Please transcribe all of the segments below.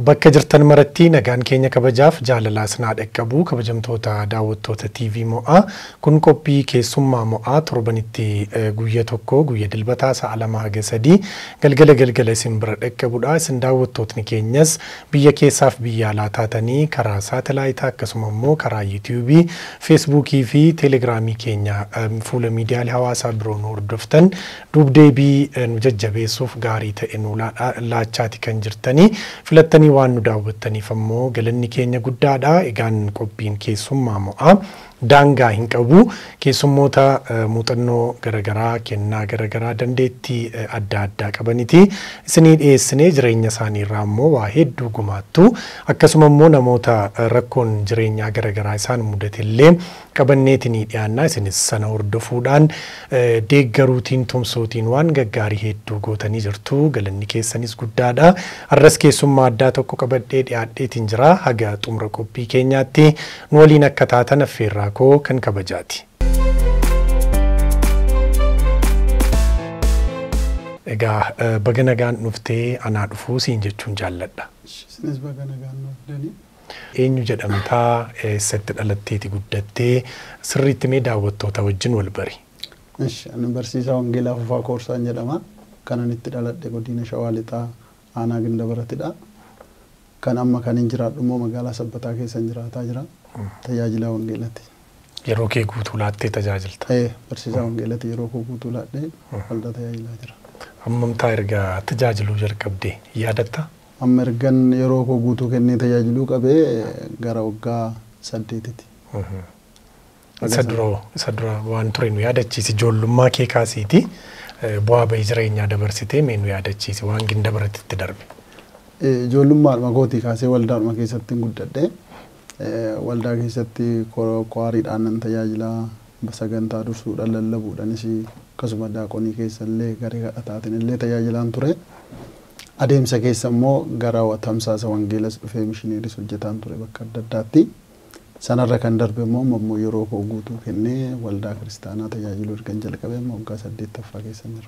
Bakka jirtan maratti nagaan keenya kabajaaf jaalalaa sinaa dhaqqabu kabajamtoota daawwattoota TV mo'aa kun qophii keessummaa mo'aa torbanitti guyya tokko guyya dilbataa sa'a lama haga sadii galgala galgala isin bira dhaqqabudha. Isin daawwattootni keenyas biyya keessaaf biyya alaa taatanii karaa saatalaayitaa akkasuma immoo karaa yuutiyuubii, feesbuukii fi teelegiraamii keenya fuula miidiyaalee hawaasaa biroo nu hordoftan duubdeebii nu jajjabeessuuf gaarii ta'e nu laachaati kan jirtanii filattanii waan nu daawwattaniif ammoo galanni keenya guddaadha. Egaan qophiin keessummaa mo'aa daangaa hin qabu keessummoota muuxannoo garaagaraa kennaa garaagaraa dandeettii adda addaa qabaniti isinii dhiyeessinee jireenya isaanii irraa immoo waa hedduu gumaattu akkasuma immoo namoota rakkoon jireenyaa garaagaraa isaan mudatellee qabanneetinii dhiyaannaa isinis sana hordofuudhaan deeggaruutiin tumsuutiin waan gaggaarii hedduu gootanii jirtu galanni keessanis guddaadha har'as keessummaa addaa tokko qabadhee dhiyaadheetiin jira haga xumura qophii keenyaatti nu waliin akka taatan affeerraa koo kan kabajaati. Egaa baga nagaan dhuftee anaa dhufuu siin jechuun jaalladha. Isinis baga nagaan dhuftanii. Eenyu jedhamtaa eessatti dhalatteeti guddattee sirriitti mee daawwattoota wajjin wal bari. Ishi ani barsiisaa Wangeelaa Fufaa Koorsaan jedhama. Kanan itti dhaladhe godina Shawaa Lixaa aanaa Gindabaratidha. Kan amma kan hin jiraadhu immoo magaalaa Sabbataa keessa jiraataa jira. Tajaajila Wangeelaati. Yeroo kee guutuu laattee tajaajilta. Ta'ee barsiisaa Wangeelaati yeroo koo guutuu laadhee waldaa tajaajilaa jira. Hammamtaa erga tajaajiluu jalqabdee yaadatta? Amma ergan yeroo koo guutuu kennee tajaajiluu qabee gara waggaa saddeetiti. Isa dura isa dura waan ture nu yaadachiisi ijoollummaa kee kaasiiti bu'aa bahii jireenyaa dabarsitee mee nu yaadachiisi waan Gindabaratitti darbe. Ijoollummaadhuma kootii kaasee waldaadhuma keessatti guddadhe. Waldaa keessatti kwaariidhaan nan tajaajilaa sagantaa dursuudhaan lallabuudhaanis akkasuma daaqonii keessa illee garee kadhataatiin illee tajaajilaan ture. Adeemsa keessa immoo gara tamsaasa wangeelas dhufee mishineeris hojjetaan ture bakka adda addaatti. Sanarra kan darbe immoo ammoo yeroo koo guutuu kennee waldaa kiristaanaa tajaajiluu ergan jalqabee immoo waggaa saddeettaffaa keessa jira.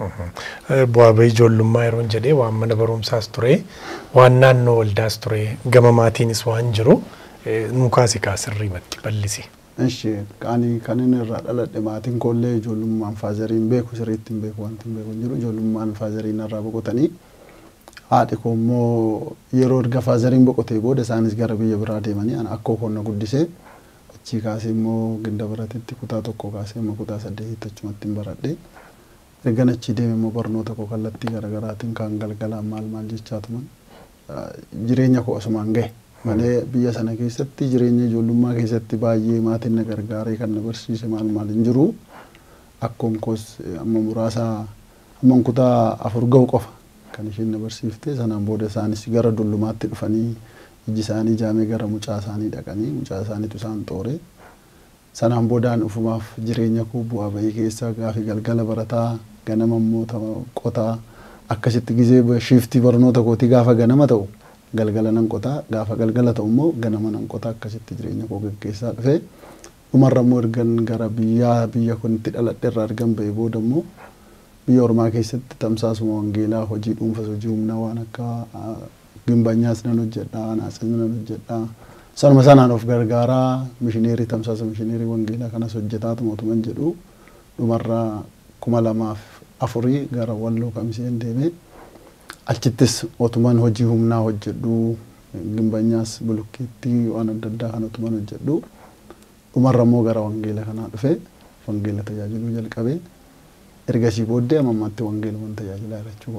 Bu'aa bahii ijoollummaa yeroon jedhee waan mana barumsaas ture waan naannoo waldaas ture gama maatiinis waan jiru nukaasi kaasirriimatti bal'isi. Ishi ani kan inni irraa dhaladhe maatiin koollee ijoollummaan faazariin beeku sirriitti hin beeku wanti hin beeku hin jiru ijoollummaan faazariin irraa boqotanii haadhi koo immoo yeroo erga faazariin boqotee booda isaanis gara biyya biraa deemanii ana akkoo koonna guddisee achii kaasee immoo Gindabaratitti kutaa tokko kaasee immoo kutaa saddeetitti achumatti hin baradhe. Ergan achii deeme immoo barnoota koo kallattii garaagaraatiin kan galgalaan maal maal jechaa tuman jireenya koo asumaan gahe. malee biyya sana keessatti jireenya ijoollummaa keessatti baay'ee maatiin na gargaaree kan na barsiise maal maal hin jiru. Akkoon koos amma muraasa amma kutaa afur ga'u qofa kan isheen na barsiifte sanaan booda isaanis gara dullumaatti dhufanii iji isaanii jaamee gara mucaa isaanii dhaqanii mucaa isaaniitu isaan xoore. Sanaan boodaan ufumaaf jireenya koo bu'aa bahii keessaa gaafi galgala barataa ganama immoo qotaa akkasitti gizee shiiftii barnoota kootii gaafa ganama ta'u. galgala nan qotaa gaafa galgala ta'u immoo ganama nan qotaa akkasitti jireenya koo gaggeessaa dhufe dhumarra immoo ergan gara biyyaa biyya kun itti dhaladhe irraa argan ba'e booda immoo biyya ormaa keessatti tamsaasuma wangeelaa hojii dhuunfas hojii humnaa waan akka gimbanyaas nan hojjedha naasas nan hojjedha sanuma sanaan of gargaaraa mishineerii tamsaasa mishineerii wangeelaa kanas hojjetaa mootummaan jedhu dhumarra kuma lamaaf afurii gara walloo kamiseen deemee achittis otuman hojii humnaa hojjedhu gimbanyaas bulukkeettii waan adda addaa kan otuman hojjedhu dhumarra immoo gara wangeela kanaa dhufe wangeela tajaajiluu jalqabe ergasii booddee ammaatti wangeeluman tajaajilaa jechuu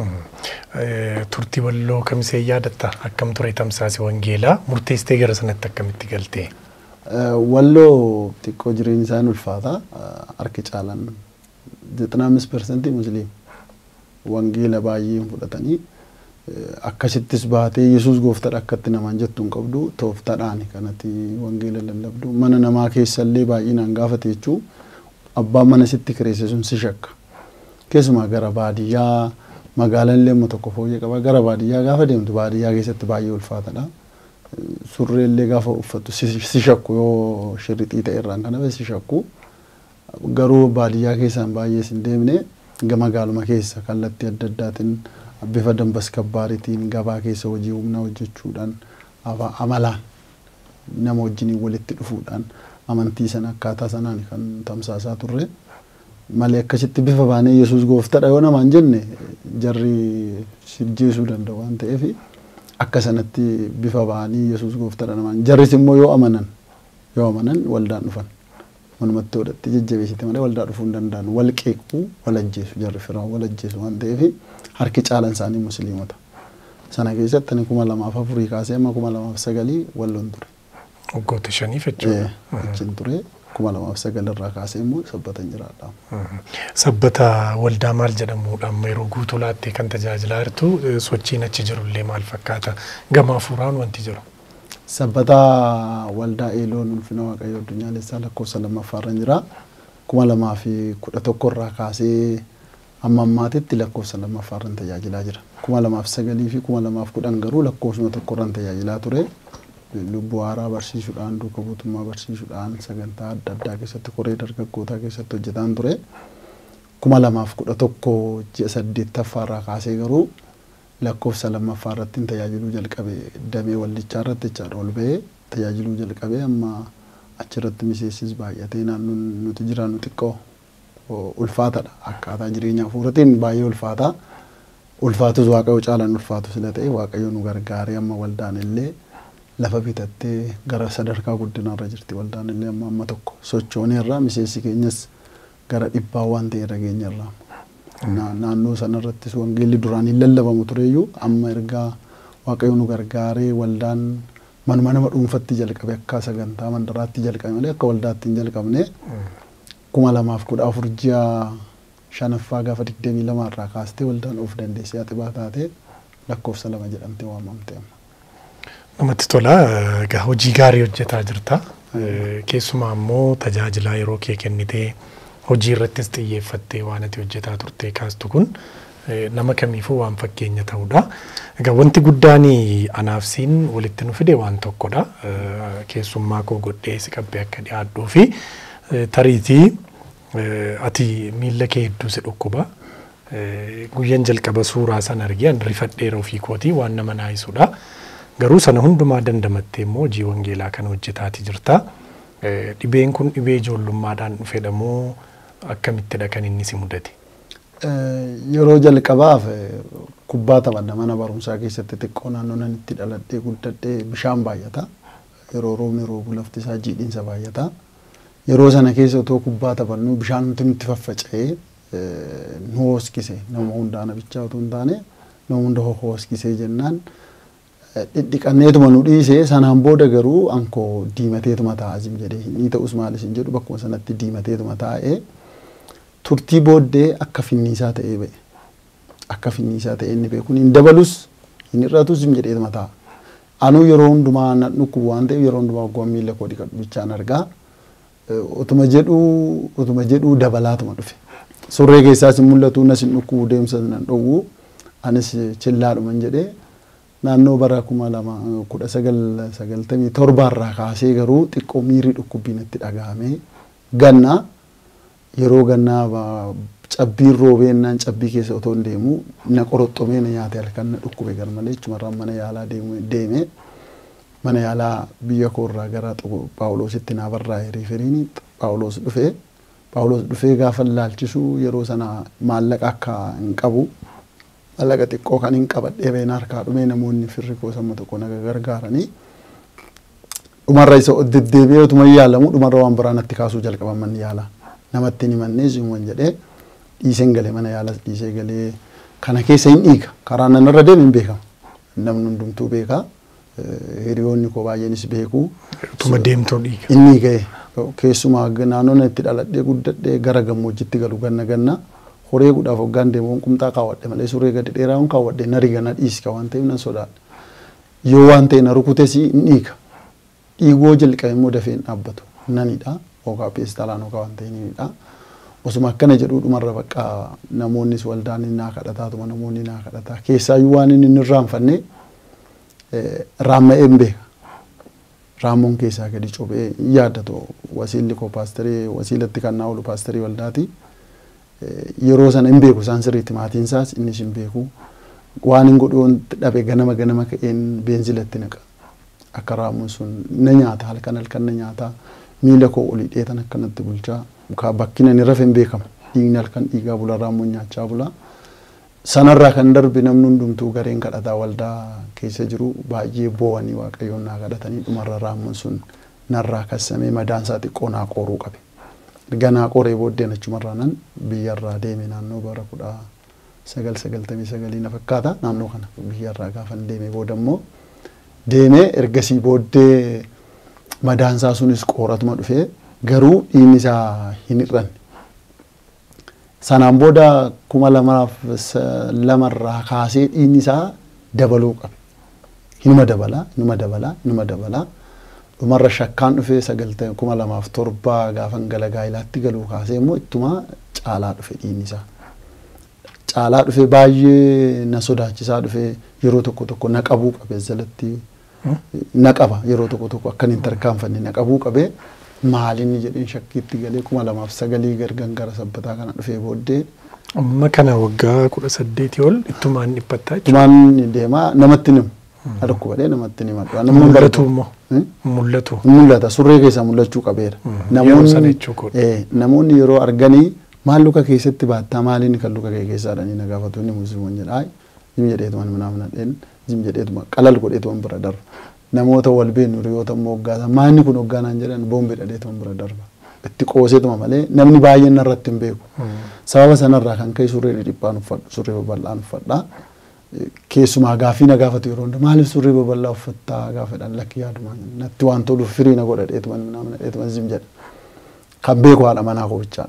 godha. Turtii walloo kamisee yaadatta akkam ture tamsaasi wangeelaa murteessitee gara sanatti akkamitti galtee? Walloo xiqqoo jireenyi isaan ulfaata harki caalan zexanaa amis persentii musliima. wangeela baay'ee fudhatanii akkasittis baatee yesus gooftaadha akkatti namaan jettu hin qabdu tooftaadhaani kanatti wangeela lallabdu mana namaa keessallee baay'inaan gaafate jechuu abbaan mana sitti kireesse sun si shakka keessumaa gara baadiyyaa magaalaan illee amma tokko fooyyee qaba gara baadiyyaa gaafa deemtu baadiyyaa keessatti baay'ee ulfaataadha surree illee gaafa uffattu si shakku yoo shirrixii ta'e irraan kana si shakku garuu baadiyyaa keessaan baay'ee sin deemne magaaluma keessa kallattii adda addaatiin bifa dambaskabbaaritiin gabaa keessa hojii humnaa hojjechuudhaan amalaan nama wajjiniin walitti dhufuudhaan amantii sana akkaataa sanaan kan tamsaasaa turre malee akkasitti bifa baanee yesus gooftadha yoo namaan jenne jarri sijjeesuu danda'u waan ta'eef akka sanatti bifa baanii yesus gooftadha namaan jarris immoo yoo amanan yoo amanan waldaan dhufan manumatti godhatti jajjabeessite malee waldaa dhufuu hin danda'an wal qeequu wal ajjeesu jarri firaan wal ajjeesu waan ta'eef harki caalan isaanii musliimota sana keessatti ani kuma lamaaf afurii kaasee amma kuma lamaaf sagalii walloon ture. Waggoota shaniif jechuudha. Achiin ture kuma lamaaf sagal irraa kaasee immoo sabbatan jiraadha. Sabbata waldaa maal jedhamuudhaan yeroo guutuu laattee kan tajaajilaa jirtu sochiin achi jirullee maal fakkaata gama hafuuraan wanti jiru. Sabbata waldaa eeloon ulfina waaqayyoo addunyaalessaa lakkoofsa lammaffaarra jira. kuma lamaa fi kudha tokko irraa kaasee amma ammaatitti lakkoofsa lammaffaarran tajaajilaa jira. kuma lamaaf sagalii fi kuma lamaaf kudhan garuu lakkoofsuma tokkorran tajaajilaa ture. lubbuu haaraa barsiisuudhaan duuka buutummaa barsiisuudhaan sagantaa adda addaa keessatti koree dargaggootaa keessatti hojjetaan ture. kuma lamaaf kudha tokko ji'a saddeettaffaarraa kaasee garuu lakkoofsa lammaffaa irratti tajaajiluu jalqabe damee waldichaa irratti jechaadha ol ba'ee tajaajiluu jalqabe amma achirratti miseensis baay'atee naannoon nuti jiraannu xiqqoo ulfaatadha akkaataa jireenya hafuuratiin baay'ee ulfaataa ulfaatus waaqayyo caalaan ulfaatu sila ta'e waaqayyo nu gargaaree amma waldaan illee lafa bitattee gara sadarkaa guddinaarra jirti waldaan illee amma amma tokko sochooneerraa miseensi keenyas gara dhibbaa waan ta'e irra geenyerraa. Naannoo sanarrattis wangeelli duraan hin lallabamu tureyyuu amma ergaa waaqayyo nu gargaaree waldaan manuma nama dhuunfatti jalqabe akka sagantaa mandaraatti jalqabe malee akka waldaatti hin jalqabne kuma lamaaf kudha afur ji'a shanaffaa gaafa digdamii lama irraa kaastee waldaan of dandeessee haxibaa taatee lakkoofsa lama jedhamtee waamamte amma. Namatti tola. Egaa hojii gaarii hojjetaa jirta. Keessumaa immoo tajaajilaa yeroo kee kennitee hojii irrattis xiyyeeffattee waan ati hojjetaa turte kaastu kun nama kamiifuu waan fakkeenya ta'udha. Egaa wanti guddaan anaaf siin walitti nu fide waan tokkodha. Keessummaa koo godhee si qabbee akka dhiyaadhuu fi tariitii ati miilla kee hedduu si dhukkuba. Guyyaan jalqaba suuraa sana argee an rifadheera ofii kootii waan nama naayisudha. Garuu sana hundumaa dandamattee immoo hojii wangeelaa kana hojjetaati jirta. Dhibeen kun dhibee ijoollummaadhaan dhufedhamoo akkamittidha kan inni si mudate? Yeroo jalqabaaf kubbaa taphanna mana barumsaa keessatti xiqqoo naannoo nan itti dhaladhee guddadhee bishaan baay'ata. Yeroo roobni roobu lafti isaa jiidhinsa baay'ata. Yeroo sana keessa otoo kubbaa taphannu bishaan nuti nutti faffaca'ee nu hooskise nama hundaa nabichaa otoo hin taane nama hunda hooskisee jennaan dhidhiqanneetuma nu dhiisee sanaan booda garuu ankoo diimateetuma ta'a asim jedhee ni ta'us maalis hin jedhu bakkuma sanatti diimateetuma taa'ee turtii booddee akka finniisaa ta'ee ba'e. Akka finniisaa ta'ee inni beeku hin dabalus hin hir'atus hin jedheetuma ta'a. Anuu yeroo hundumaa na dhukkubu waan ta'eef yeroo hundumaa waggoon miila koo dhiqadhu bichaan argaa. Utuma jedhuu utuma jedhuu dabalaatuma dhufe. Surree keessaas hin mul'atu nas hin dhukkubu deemsa nan dhowwu anis chillaadhuman jedhee naannoo bara kuma lama kudha sagal sagaltamii torbaarraa kaasee garuu xiqqoo miirri dhukkubbiin itti dhagahame ganna yeroo gannaa cabbiin roobeennaan cabbii keessa otoo hin deemu na qoroxxomee na nyaate halkan na dhukkube gar malee jechumarraan mana yaalaa deeme mana yaalaa biyya koorraa gara paawuloositti naa barraa'e riiferiin paawuloos dhufee paawuloos dhufee gaafa laalchisu yeroo sana maallaqa akka hin qabu maallaqa xiqqoo kan hin qabadhee been harkaa dhumee namoonni firri koo samma tokko naga gargaaranii dhumarra isa deddeebi'ee utuma yaalamu dhumarra waan biraa natti kaasuu jalqaban manni yaalaa namatti ni mannee simuun jedhee dhiiseen galee mana yaalas dhiisee galee kana keessa hin dhiiga karaa nan irra deemu hin beekama namni hundumtuu beekaa hiriyoonni koo baay'eenis beeku. Utuma deemtuu dhiiga. Inni ga'e keessumaa naannoo itti dhaladhee guddadhee gara gammoojjitti galu ganna ganna horee gudhaaf hoggaan deemu qumxaa kaawwadhe malee surree gadi dheeraa hin kaawwadhe na riga na dhiiska waan ta'eef nan sodaadha. Yoo waan ta'e na rukutes hin dhiiga. Dhiigoo jalqabe immoo dafee hin dhaabbatu nanidha hoogaa peestaalaan hoogaa waan ta'e nanidha. Osuma akkana jedhuu dhumarra bakka namoonnis waldaan naa kadhataatuma namoonni naa kadhataa keessaayyuu waan inni hin irraanfanne raamma'ee hin beeka. Raammoon keessaa gadi cobee hin yaaddatu wasiilli koo paasterii wasiilatti kan naa oolu paasterii waldaati. Yeroo sana hin beeku isaan sirriitti maatiin isaas innis hin beeku. waan hin godhu wanti dhabe ganama ganama ka'een beenzilatti naqa akka raamuun sun na nyaata halkan halkan na nyaata miila koo olii dheetan akkanatti bulchaa kaa bakkina ni rafe hin beekamu dhiigni halkan dhiigaa bula raamuun nyaachaa bula. Sanarraa kan darbe namni hundumtuu gareen kadhataa waldaa keessa jiru baay'ee boo'anii waaqayyoon naa kadhatanii dhumarra raamuun sun narraa kassamee madaansaa xiqqoo naa qoruu qabe. Erga naa qoree booddeen achumarraa nan biyyarraa deeme naannoo bara kudha sagal sagaltamii sagalii na fakkaata naannoo kana biyyarraa gaafan deeme booda immoo deemee ergasii booddee madaansaa sunis qooratuma dhufee garuu dhiigni isaa hin hir'anne. Sanaan booda kuma lamaaf lamarraa kaasee dhiigni isaa dabaluu qabe. Hinuma dabalaa, hinuma dabalaa, hinuma dabalaa. Dhumarra shakkaan dhufee sagaltama kuma lamaaf torbaa gaafan gala gaa'ilaatti galuu kaasee immoo ittuma caalaa dhufe dhiigni isaa. Caalaa dhufe baay'ee na sodaachisaa dhufe yeroo tokko tokko na qabuu qabe jalatti na qaba yeroo tokko tokko akkan hin tarkaanfanne na qabuu qabe maalinni jedheen shakkiitti galee kuma lamaaf sagalii gargan gara sabbataa kana dhufee booddee. Amma kana waggaa kudha saddeetii ol ittumaan dhiphattaa Ittumaan deemaa namatti himu. Na dhukkubadhee namatti ni maddu. Mul'atu immoo. Mul'atu. Mul'ata surree keessaa mul'achuu qabeera. Yeroo sana jechuu koodha. Namoonni yeroo arganii maal luka keessatti baattaa maaliin kan luka kee keessaa dhanii na gaafatu inni musliimoon jedha. Jim jedheetuma mana manadheen jim jedheetuma qalal godheetuma bira darba. Namoota wal beenu hiriyoota immoo hoggaatan maanni kun hoggaanaan jedhan boombi dhadheetuma bira darba. Itti qooseetuma malee namni baay'een narratti hin beeku. Sababa sanarraa kan ka'e surree dhiphaan uffadhu surree babal'aan uffadhaa. Keessumaa gaaffii na gaafatu yeroo hundaa maaliif surree babal'aa uffattaa gaafadhaan lakki yaadumaan natti waan toluuf firii na godha dheetuma nama dheetuma zim jedha. Kan beeku haadha manaa qofichaadha.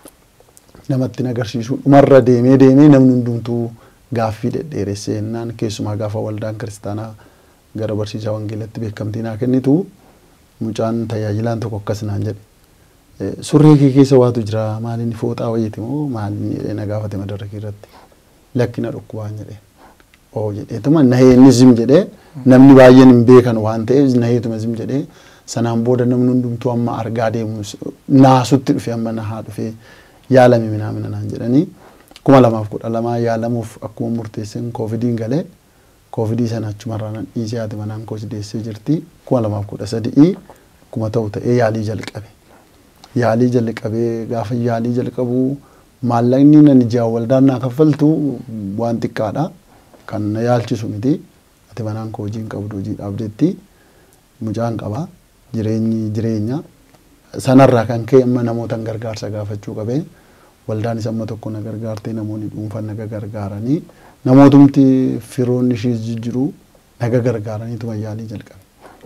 Namatti na agarsiisu dhumarra deemee deemee namni hundumtuu gaaffii dhedheeressee jennaan keessumaa gaafa waldaan kiristaanaa gara barsiisaa wangeelatti beekamtii naa kennitu mucaan tajaajilaan tokko akkas naan jedhe. Surree kee keessa waatu jira maaliin fooxaa wayiiti moo maaliin jedhee na gaafate madarrakii irratti lakkina dhukkubaan jedhee. oo jedheetuma naheenni zim jedhee namni baay'een hin beekan waan ta'eef naheetuma zim jedhee sanaan booda namni hundumtuu amma argaa deemu naasutti dhufe amma nahaa dhufee yaalame minaamina naan jedhanii kuma lamaaf kudha lamaa yaalamuuf akkuma murteesseen koovidiin galee koovidii sana achumarraa nan dhiisee haati manaan koos deessee jirti kuma lamaaf kudha sadii kuma ta'u ta'ee yaalii jalqabe. Yaalii jalqabee gaafa yaalii jalqabu maallaqni nan ijaa waldaan naa kaffaltu waan xiqqaadha. kan na yaalchisu miti ati manaan koo hojiin qabdu hojii dhaabdetti mucaan qaba jireenyi jireenya sanarraa kan ka'e amma namootan gargaarsa gaafachuu qabee waldaanis amma tokko na gargaartee namoonni dhuunfan naga gargaaranii namootumti firoonni ishees jijjiru naga gargaaraniituma yaalii jalqabe.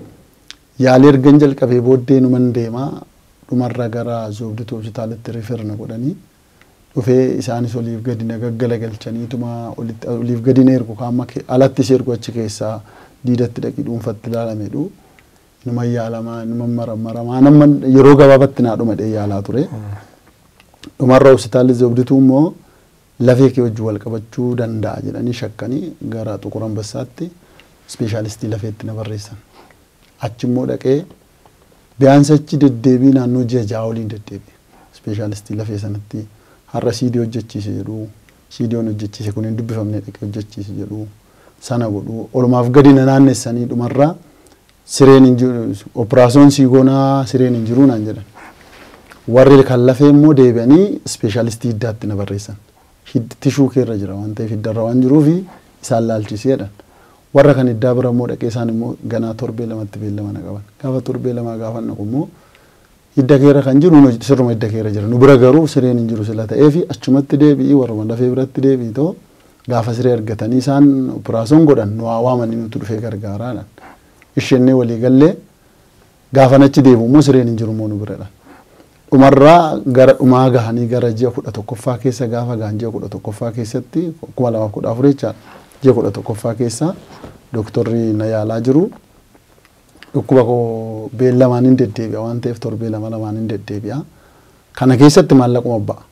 Yaalii ergan jalqabee booddee numan deemaa dhumarra gara zoobditu hospitaalitti rifeer na godhanii dhufee isaanis oliif gadi na gaggalagalchaniituma oliif gadi na ergu kaamma alattis ergu achi keessaa diidatti dhaqii dhuunfatti ilaalamedhu. Numa yaalamaa numa maramaramaa nama yeroo gabaabatti naa dhuma dhee yaalaa ture. Dhumarra hospitaalli zoobdituu immoo lafee kee wajjin wal qabachuu danda'a jedhanii shakkanii gara Xuqur Ambassaatti ispeeshaalistii lafeetti na barreessan. Achi immoo dhaqee biyyaansa achi deddeebii naannoo ji'a ja'a waliin deddeebi'e. Ispeeshaalistii lafee sanatti har'a siidii hojjechiise jedhu siidiyoon hojjechiise kun hin dubbifamne dhaqee hojjechiise jedhu sana godhu olumaaf gadi na naannessanii dhumarraa sireen hin jiru operaasiyoon siigoonaa sireen hin jiru naan jedhan. Warri kan lafee immoo deebi'anii ispeeshaalistii hiddaatti na barreessan. Tishuu keerra jira waan ta'eef hiddarra waan jiruufi isaan laalchiseedhan. Warra kan hiddaa bira immoo dhaqee isaan immoo ganaa torbee lamatti beellama na qaban. Gaafa torbee lamaa gaafa naqu immoo hidda keerra kan jiru sirruma hidda keerra jira. Nu bira garuu sireen hin jiru sila ta'eefi achumatti deebi'i warruma lafee biratti deebi'i too gaafa siree argatanii isaan operaasiyoon godhan nu haa waamanii nuti dhufee gargaaraadhaan. Ishennee walii gallee gaafa nachi deebi'u immoo sireen hin jiru immoo nu biradha. Dhumarraa gara dhumaa gahanii gara ji'a kudha tokkoffaa keessa gaafa gahan ji'a kudha tokkoffaa keessatti kuma lamaaf kudha afur jechaadha. Ji'a kudha tokkoffaa keessa dooktorri na yaalaa jiru. Dhukkuba koo beellamaan hin deddeebi'a waan ta'eef torbee lama lamaan hin deddeebi'a. Kana keessatti maallaquma ba'a.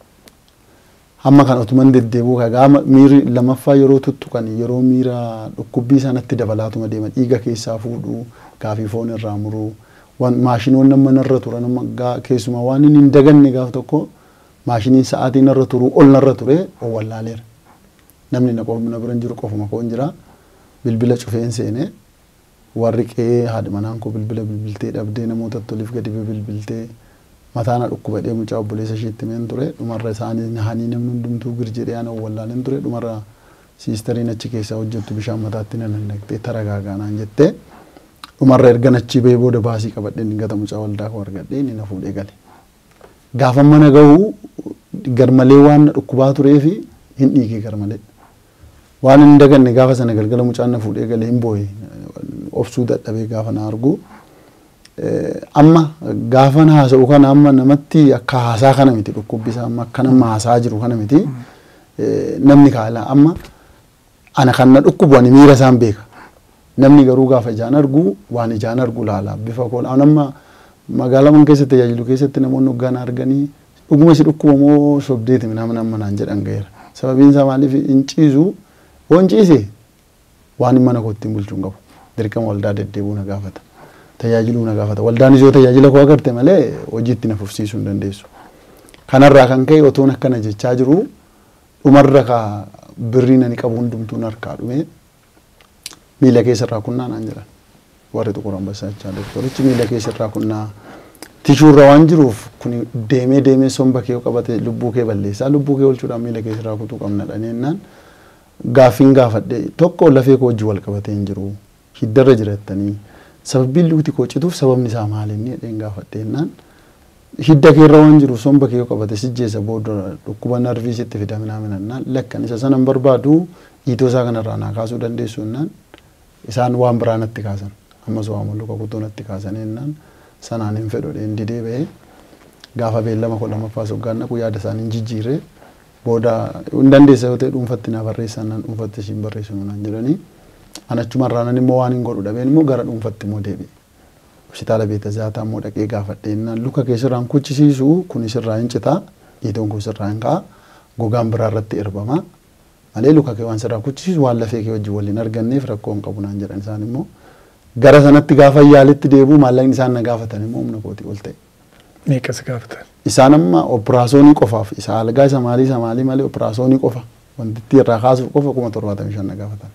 Hamma kan otuman deddeebi'u kagaa miirri lamaffaa yeroo tuttuqan yeroo miira dhukkubbii sanatti dabalaatuma deema dhiiga keessaa fuudhu gaafii foon irraa muruu. maashinoon nama narra tura nama keessumaa waan inni hin daganne gaaf tokko maashiniin sa'aatii narra turu ol narra ture wallaaleera. namni na qofna bira hin jiru qofuma koon jira bilbila cufeen seene warri qe'ee haadha manaan koo bilbila bilbiltee dhabdee namoota toliif gadi bilbiltee mataa na dhukkubadhee mucaa obboleessa isheetti meen ture dhumarra isaanii nahanii namni hundumtuu gir jedhee ana wallaaleen ture dhumarra siistariin achi keessaa hojjettu bishaan mataatti na nannaqxee taragaaganaan jettee dhumarra erga nachii ba'ee booda baasii qabadhee dingata mucaa waldaa koo argadhee inni na fuudhee gale. Gaafa mana ga'u garmalee waan na dhukkubaa turee fi hin dhiigee garmalee. Waan hin daganne gaafa sana galgala mucaan na fuudhee galee hin booye obsuu dadhabee gaafa na argu. Amma gaafa na haasa'u kana amma namatti akka haasaa kana miti dhukkubbisaa amma akka nama haasaa jiru kana miti namni kaala amma ana kan na dhukkubu ani miira isaan beeka. Namni garuu gaafa ijaan argu waan ijaan argu laala bifa koolaa amma magaalaa man keessatti tajaajilu keessatti namoonni hoggaan arganii dhuguma si dhukkuba moo sobdeeti namni amma naan jedhan gaheera. Sababiin isaa maaliif hin ciisu yoo hin ciise waan mana kootti hin bulchuun qabu. Dirqama waldaa deddeebuu na gaafata. Tajaajiluu na gaafata. Waldaanis yoo tajaajila koo agarte malee hojiitti na fufsiisuu hin dandeessu. Kanarraa kan ka'e otoon akkana jechaa jiru dhumarra ka birrii nani qabu hundumtuu harkaa dhume miila keessarraa kunnaa naan jedhan. warri xuqur ambassaachaa doktorichi miila keessarraa kunnaa tishuurra waan jiruuf kun deemee deemee somba kee qabate lubbuu kee balleessaa lubbuu kee oolchuudhaan miila keessarraa kutuu qabna dhaneennaan gaaffiin gaafadhe tokko lafee koo wajjin wal qabatee hin jiru hiddarra jiraatanii sababiin lukti koo cituuf sababni isaa maali inni jedheen gaafadheennaan hidda keerra waan jiruuf somba kee qabate sijjeessa booda dhukkuba narvii sitti fidaminaa minannaan lakkan isa sanan barbaadu hiitoo isaa kanarraa naa kaasuu dandeessu innaan isaan waan biraa natti kaasan. ammas waa mulluqa kutuu natti kaasanii jennaan sanaan hin fedhu dheen didee ba'ee gaafa beellama kudha lammaffaa soggaan naqu yaada isaanii hin jijjiirre booda hin dandeessa yoo ta'e dhuunfatti naa barreessan naan dhuunfatti ishiin barreessu naan jedhanii an achumarraa nan immoo waan hin godhu dhabeen immoo gara dhuunfatti immoo deebi'e. Hospitaala beeta zaataa immoo dhaqee gaafadhe jennaan luka keessirraan kuchisiisu kun sirraa hin citaa dhiitoon kun sirraa hin ka'a gogaan biraa irratti erbama malee luka kee waan sirraa kuchisiisu waan lafee kee wajjin waliin arganneef rakkoo hin qabu naan jedhan isaan immoo gara sanatti gaafa yaalitti deebi'u maallaqni isaan na gaafatan immoo humna kootii ol ta'e. Meeqas gaafatan? Isaan amma operaasyoonii qofaaf isa algaa isa maalii isa maalii malee operaasyoonii qofa wantitti irraa kaasuuf qofa kuma torbaatamii shan na gaafatan.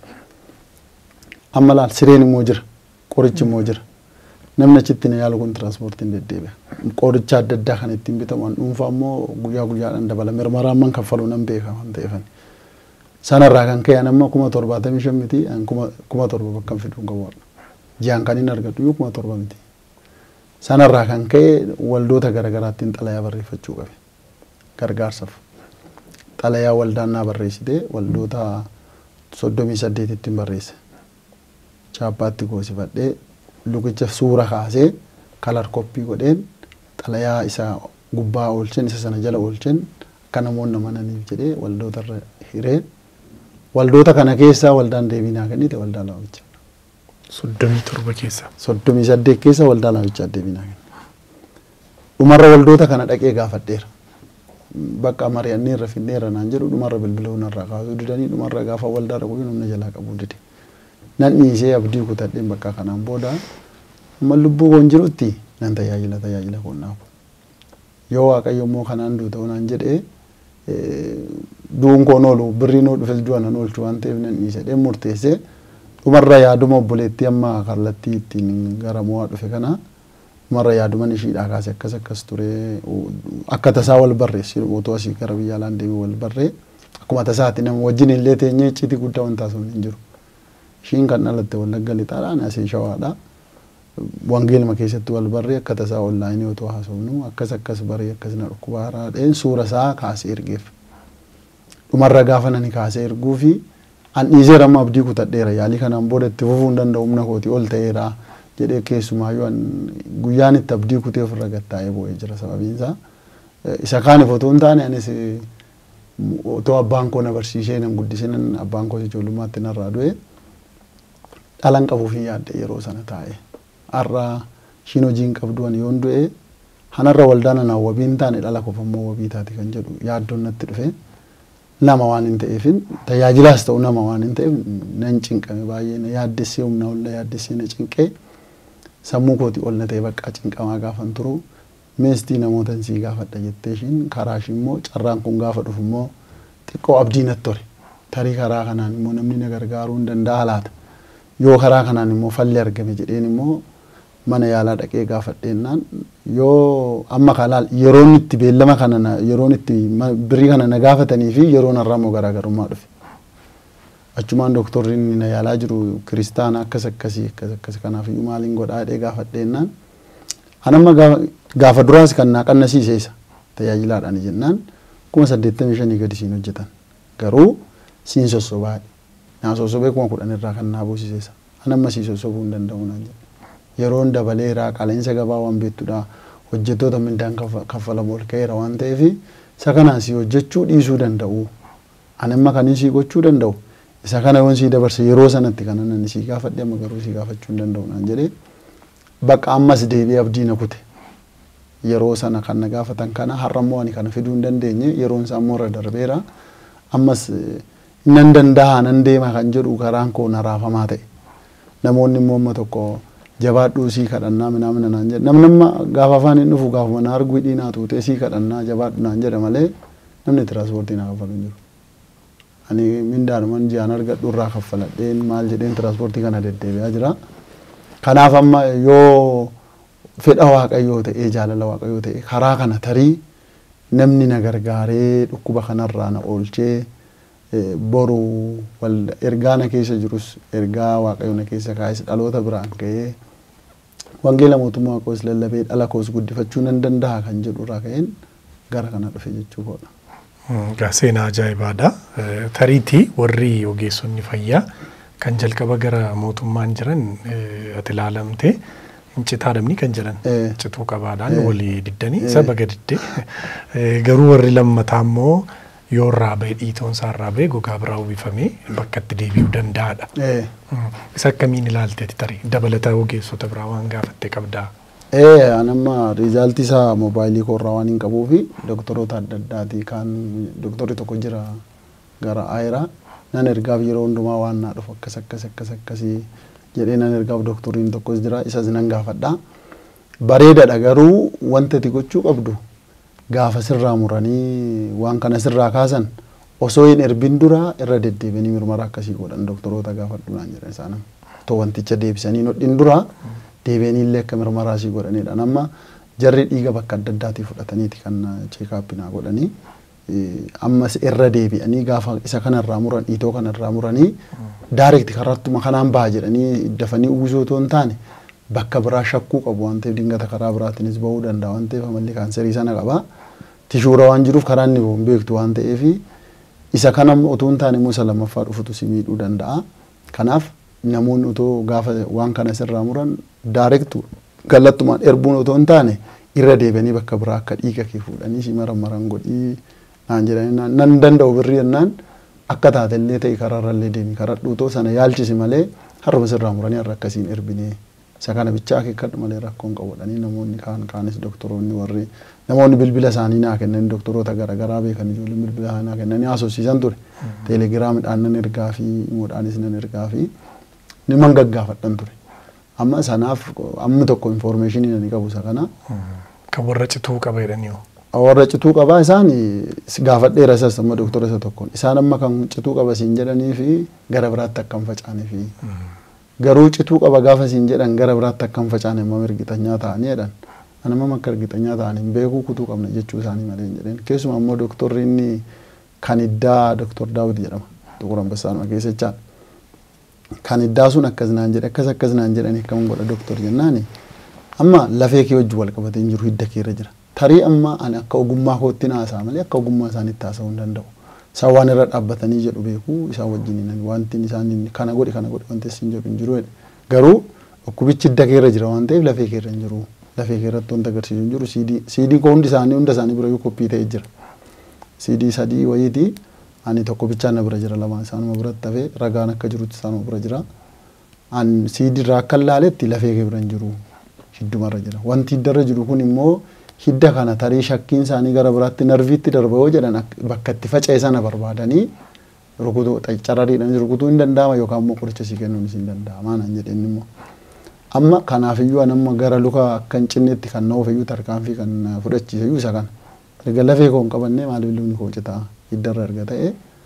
Amma laal sireen immoo jira qorichi immoo jira namni achitti na yaalu kun tiraanspoortiin deddeebi'a. Qoricha adda addaa kan ittiin bitamu an dhuunfaa immoo guyyaa guyyaadhaan dabala mirmaraan man kaffaluu nan beeka waan ta'eefani. Sanarraa kan ka'e amma kuma torbaatamii shan miti kuma torba bakka fiduu qabu. ji'aan kan hin argadhu yoo kuma torba miti. Sanarraa kan ka'e waldoota garaagaraattiin xalayaa barreeffachuu qabe. Gargaarsaaf. Xalayaa waldaan naa barreessite waldoota soddomii saddeetittiin barreesse. Chaappaatti goosifadhee lukicha suura kaasee kalar koppii godheen xalayaa isa gubbaa oolchen isa sana jala oolchen akka namoonni amananiif jedhee waldootarra hiree waldoota kana keessaa waldaan deebii naa kennite waldaa laamicha. Soddomii torba keessa. Soddomii saddeet keessa waldaa laamichaa deebinaa kenna. Dhumarra waldoota kana dhaqee gaafadheera. Bakka mari'anneerra finneerra naan jedhu dhumarra bilbiluu narraa kaasuu didanii dhumarra gaafa waldaa dhaquu humna jalaa qabuu dide. Nan dhiisee abdii kutadheen bakka kanaan booda amma lubbuu koon jirutti nan tajaajila tajaajila koon naafu. Yoo waaqayyo immoo kanaan duu ta'uu naan jedhee du'uun koon oolu birriin oo dhufes du'a nan oolchu waan ta'eef nan dhiisedhee murteessee dhumarra yaaduma obboleettii amma kallattii ittiin gara mo'aa dhufe kana dhumarra yaaduman ishiidhaa kaase akkas akkas ture akka tasaa wal barreessi otoo asii gara biyya alaan deemee wal barree akkuma tasaatti nama wajjin illee teenyee icciitii guddaa wanta sun hin jiru. Ishiin kan dhalatte wallagga lixaadhaan asii shawaadha. Wangeelma keessatti wal barree akka tasaa onlaayinii otoo haasofnu akkas akkas baree akkas na dhukkuba haraadheen suura isaa kaasee ergeef. Dhumarra gaafa nani kaasee erguu fi an dhiiseera amma abdii kutadheera yaalii kanaan booda itti fufuu hin danda'u humna kooti ol ta'eera jedhee keessumaayyuu an guyyaan itti abdii kutee ofirra gattaa'ee bu'ee jira sababiin isaa isa kaaniif otoo hin taane anis otoo abbaan koo na barsiisee nan guddisinan abbaan koo ijoollummaatti narraa du'e dhalan qabuuf hin yaadde yeroo sana taa'e har'a ishiin hojii hin qabdu ani yoon du'e hanarra waldaan anaa wabii hin taane dhala qofa immoo wabii taati kan jedhu yaaddoon natti dhufe. nama waan hin ta'eefin tajaajilaas ta'u nama waan hin ta'eef nan cinqame baay'ee na yaaddessee humna ol na yaaddessee na cinqee sammuu kooti ol na ta'e bakka cinqamaa gaafan turu meestii namoota sii gaafadha jettee ishiin karaa ishii immoo carraan kun gaafa dhufu immoo xiqqoo abdii natti tore tarii karaa kanaan immoo namni na gargaaruu hin danda'a laata yoo karaa kanaan immoo falli argame jedheen immoo mana yaalaa dhaqee gaafadheennaan yoo amma kalaal yeroon itti beellama kana na- yeroon itti ma- birrii kana na gaafatanii fi yeroon har'aa immoo garaagarummaa dhufe. Achumaan dooktorri inni na yaalaa jiru kiristaana akkas akkasii akkas akkas kanaaf iyyuu maaliin godhaa jedhee gaafadheennaan anamma gaafa- gaafa duraas kan naa qannasiise isa tajaajilaadhaan jennaan kuma saddeettamii shanii gadi siin hojjetan garuu siin sossobaadhe naa sossobee kuma kudhan irraa kan naa buusiseessa anamma sii sossobuu hin danda'u naan jedhe yeroon dabaleeraa qaleensa gabaa waan beektudha hojjettoota mindaan kaffa- kaffalamu ol ka'eera waan ta'eef isa kanaan si hojjechuu dhiisuu danda'u anamma kanin sii gochuu danda'u isa kana yoon sii dabarse yeroo sanatti kana nan sii gaafadhe amma garuu sii gaafachuu hin danda'u naan jedhee bakka ammas deebi'ee abdii na kute yeroo sana kan na gaafatan kana har'ammoo ani kana fiduu hin dandeenye yeroon isaa immoo irra darbeera ammas eh, nan danda'a nan deema kan jedhu karaan koo na raafamaa ta'e namoonni immoo amma tokko jabaadhuu sii kadhannaa minaamina naan jedhe namni amma gaafa afaan hin dhufu gaafuma na arguu dhiinaa tuutee sii kadhannaa jabaadhu naan jedhe malee namni tiraanspoortii na kaffalu hin jiru. Ani mindaanuman ji'aan argadhu irraa kaffaladheen maal jedheen tiraanspoortii kana deddeebi'aa jira. Kanaaf amma yoo fedha waaqayyoo ta'ee jaalala waaqayyoo ta'e karaa kana tarii namni na gargaaree dhukkuba kanarraa na oolchee eh, boru wal ergaa na keessa jirus ergaa waaqayyo na keessa kaayes dhaloota biraan ga'ee wangeela mootummaa koos lallabee dhala koos guddifachuu nan danda'a kan jedhu irraa ka'een gara kana dhufe jechuu koodha. Egaa seenaa ajaa'ibaadha. Eh, Tariitii warri ogeessonni fayyaa kan jalqaba gara mootummaan jiran eh, ati ilaalamte incitaa dhabni kan jedhan Eh. cituu qabaadhaan Eh. walii diddanii Eh. saba gadiddee Eh, garuu warri lammataa immoo yoo irraa ba'e dhiitoon isaa irraa ba'e gogaa biraa uwwifamee bakka itti deebi'uu danda'adha. Eh, Mm. Isa akkamiin ilaalteeti tarii dabalata ogeessota biraa waan gaafatte qabdaa. ee anamma riizaaltii isaa moobaayilii koorraa waan hin qabuu fi doktoroota adda addaati kan doktorri tokko jira gara aayiraa nan ergaaf yeroo hundumaa waan naa dhufu akkas akkas akkas akkasii jedhee nan ergaaf doktoriin tokkos jira isas nan gaafadha. Bareedadha garuu wanta ati gochuu qabdu gaafa sirraa muranii waan kana sirraa kaasan osoo hin erbin dura irra deddeebianii mirmara akkasii godhan doktoroota gaafadhu naan jedhan isaan otoo wanticha deebisanii nodhin dura deebianii illee akka mirmaraa sii godhanidha. Amma jarri dhiiga bakka adda addaatii fudhataniiti kan cheekaappinaa godhanii eh, ammas irra deebi'anii gaafa isa kanarraa muran dhiitoo kanarraa muranii daarekti karattuma kanaan baha jedhanii dafanii uwwisoo otoo hin taane bakka biraa shakkuu qabu waan ta'eef dingata karaa biraatiinis bahuu danda'a waan ta'eef amalli kaanserii sana qaba. Tishuura waan jiruuf karaa inni bahu hin beektu waan ta'eef isa kana otoo hin taane immoo isa lammaffaa dhufutu si miidhuu danda'a. Kanaaf namoonni otoo gaafa waan kana sirraa muran daarektu kallattumaan erbuun otoo hin taane irra deebianii bakka biraa akka dhiiga kee fuudhanii si maran maran godhii naan jedhanii naan- nan danda'u birrii jennaan akka taatellee ta'e karaarrallee deemi karadhuutoo sana yaalchisi malee harma sirraa muranii har'a akkasiin erbinee isa kana bichaa akeekkadhu malee rakkoon qabudhanii namoonni kaan kaanis doktoroonni warri namoonni bilbila isaanii naa kennan doktoroota garaagaraa beekan ijoolleen bilbila isaanii naa kennanii haasofsiisan ture teelegiraamidhaan nan ergaa fi imoodhaanis nan ergaa fi niman gaggaafadhan ture amma sanaaf ammi tokko infoormeeshinii nani qabu isa kana Kan warra cituu qaba jedhanii hoo? warra cituu qabaa isaan gaafadheera isas amma doktora isa tokkoon isaan amma kan cituu qaba siin jedhanii fi gara biraatti akka hin facaane fi garuu cituu qaba gaafa siin jedhan gara biraatti akka hin facaane amma ergitanyaa ta'anii jedhan anamma akka ergitanyaa ta'anii hin beekuu kutuu qabna jechuu isaanii malee hin jedheen keessumaa immoo doktorri inni kan iddaa doktor daawit jedhama tuqur ambassaanuma keessa jechaa kan iddaa sun akkas naan jedhe akkas akkas naan jedhanii akkam godha doktor jennaani amma lafee kee wajjin wal qabatee hin jiru hidda keerra jira tarii amma ani akka ogummaa kootti naasaa malee akka ogummaa isaaniitti haasa'uu hin danda'u. Isaan waan irra dhaabbatanii jedhu beekuu isaan wajjin hin wanti isaan kana godhi kana godhi wanti isin jedhu hin jiru jedhe. Garuu dhukkubichi hidda keerra jira waan ta'eef lafee keerra hin jiru. Lafee keerratti wanta agarsiisu hin jiru siidii siidii koo hundi isaanii hunda isaanii bira koppii ta'ee jira. Siidii sadii wayiiti ani tokko bichaa na bira jira lamaan isaanuma biratti hafee ragaan akka jirutti isaanuma bira jira. An siidii irraa akka ilaaletti lafee kee bira hin jiru. Hiddumarra jira. Wanti hiddarra jiru kun immoo hidda kana tarii shakkiin isaanii gara biraatti narviitti darba yoo jedhan bakka itti faca'e sana barbaadanii rukutuu carariidhaan rukutuu hin danda'ama yookaan immoo qoricha sii kennuunis hin danda'ama naan jedheen immoo. Amma kanaafiyyuu anamma gara luka akka hin cinnetti kan na ofiyyuu tarkaanfii kan fudhachiisayyuu isa kana. Erga lafee koo hin qabannee maaliif lubni koo citaa hiddarra erga ta'e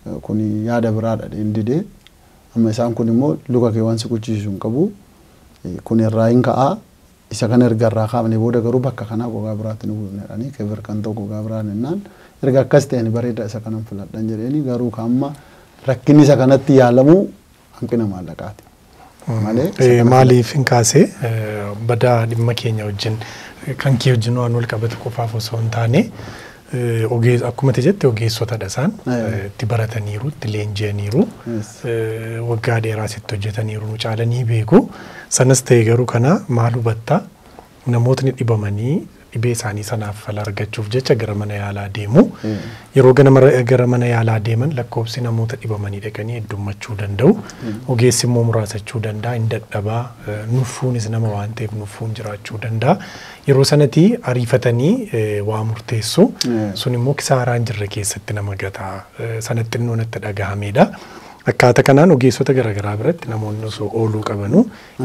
kun yaada biraadha didee amma isaan kun immoo luka kee waan si quchisiisu hin qabu kun irraa hin ka'aa isa kana erga irraa kaafne booda garuu bakka kanaa gogaa biraatti nu buufnedhanii kebir kan ta'u gogaa biraan jennaan erga akkas ta'een bareeda isa kanan filadhan jedheeni garuu kaamma rakkinni isa kanatti yaalamu hanqina maallaqaati. Malee maaliif hin kaase badaa dhimma keenya wajjin kan kee wajjin waan wal qabatu qofaaf osoo hin taane akkuma jette ogeessotadha isaan itti barataniiru itti leenji'aniiru waggaa dheeraas itti hojjetaniiru nu caalanii beeku sanas ta'e garuu kana maal hubatta namootni dhibamanii dhibee isaanii sanaaf fala argachuuf jecha gara mana yaalaa deemu yeroo gara mana yaalaa deeman lakkoofsi namoota dhibamanii dhaqanii heddummachuu danda'u ogeessi immoo muraasachuu danda'a hin dadhabaa nuffuunis nama waan ta'eef nuffuun jiraachuu danda'a yeroo sanatti ariifatanii waa murteessu sun immoo kisaaraa hin jirre keessatti nama gataa sanatti innoo natti dhagahamedha. Akkaataa kanaan ogeessota garaagaraa biratti namoonni osoo ooluu qabanu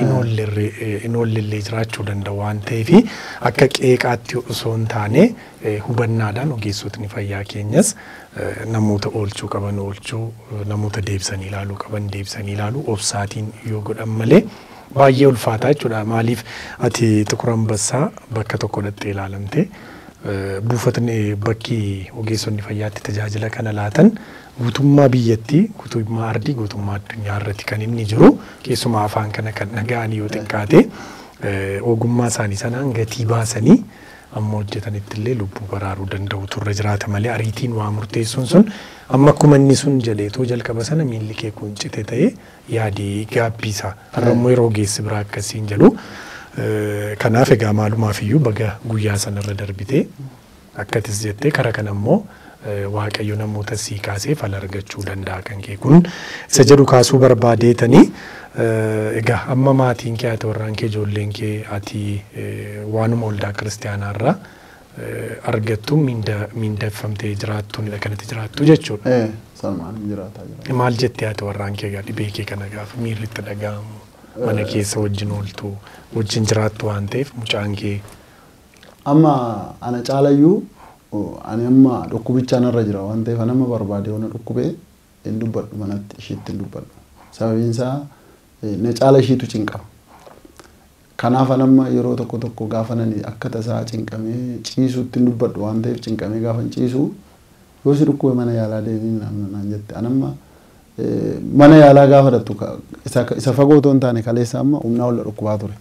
hin oollillee jiraachuu danda'u waan ta'eef akka qeeqaatti osoo hin taane hubannaadhaan ogeessotni fayyaa keenyas namoota oolchuu qaban oolchuu namoota deebisanii ilaaluu qaban deebisanii ilaaluu obsaatiin yoo godhan malee baay'ee ulfaataa jechuudha. Maaliif ati Xiquur Ambassaa bakka tokko dhattee ilaalamte buufatni bakki ogeessonni fayyaatti tajaajila kana laatan guutummaa biyyattii guutummaa ardii guutummaa addunyaa irratti kan inni jiru keessumaa afaan kana kan dhaga'anii yoo xiqqaate ogummaa isaanii sanaan gatii baasanii amma hojjetanitti illee lubbuu baraaruu danda'u turre jiraata malee ariitiin waa murteessuun sun amma akkuma inni sun jaleetoo jalqaba sana miilli kee kun cite ta'ee yaadii gaabbiisa har'a immoo yeroo ogeessi biraa akkasiin jedhu kanaaf egaa maalumaaf iyyuu baga guyyaa sanarra darbitee akkatis jettee kara kana immoo waaqayyo namoota sii kaasee fala argachuu danda'a kan kee kun isa jedhu kaasuu barbaadeetanii egaa amma maatiin kee ati warraan kee ijoolleen kee ati waanuma waldaa kiristaanaarraa argattu miindeffamtee jiraattuunidha kanatti jiraattu jechuudha. Salmaan jiraataa jira. Maal jettee ati warraan kee gaa dhibee kee kana gaafa miirri itti dhaga'amu mana keessa wajjin ooltu wajjin jiraattu waan ta'eef mucaan kee. Amma ana caalayyuu ani amma dhukkubichaan irra jira waan ta'eef nama barbaade waan dhukkubee hin dubbadhu manatti ishiitti hin dubbadhu. Sababiin isaa na caala ishiitu cinqama. Kanaaf amma yeroo tokko tokko gaafa nani akka tasaa cinqamee ciisuutti hin dubbadhu waan ta'eef cinqamee gaafa hin ciisu yoo si dhukkube mana yaalaa deemii naan jette. Anamma mana yaalaa gaafa dhattu isa fagoo otoo hin taane kaleessa amma humnaa ol dhukkubaa ture.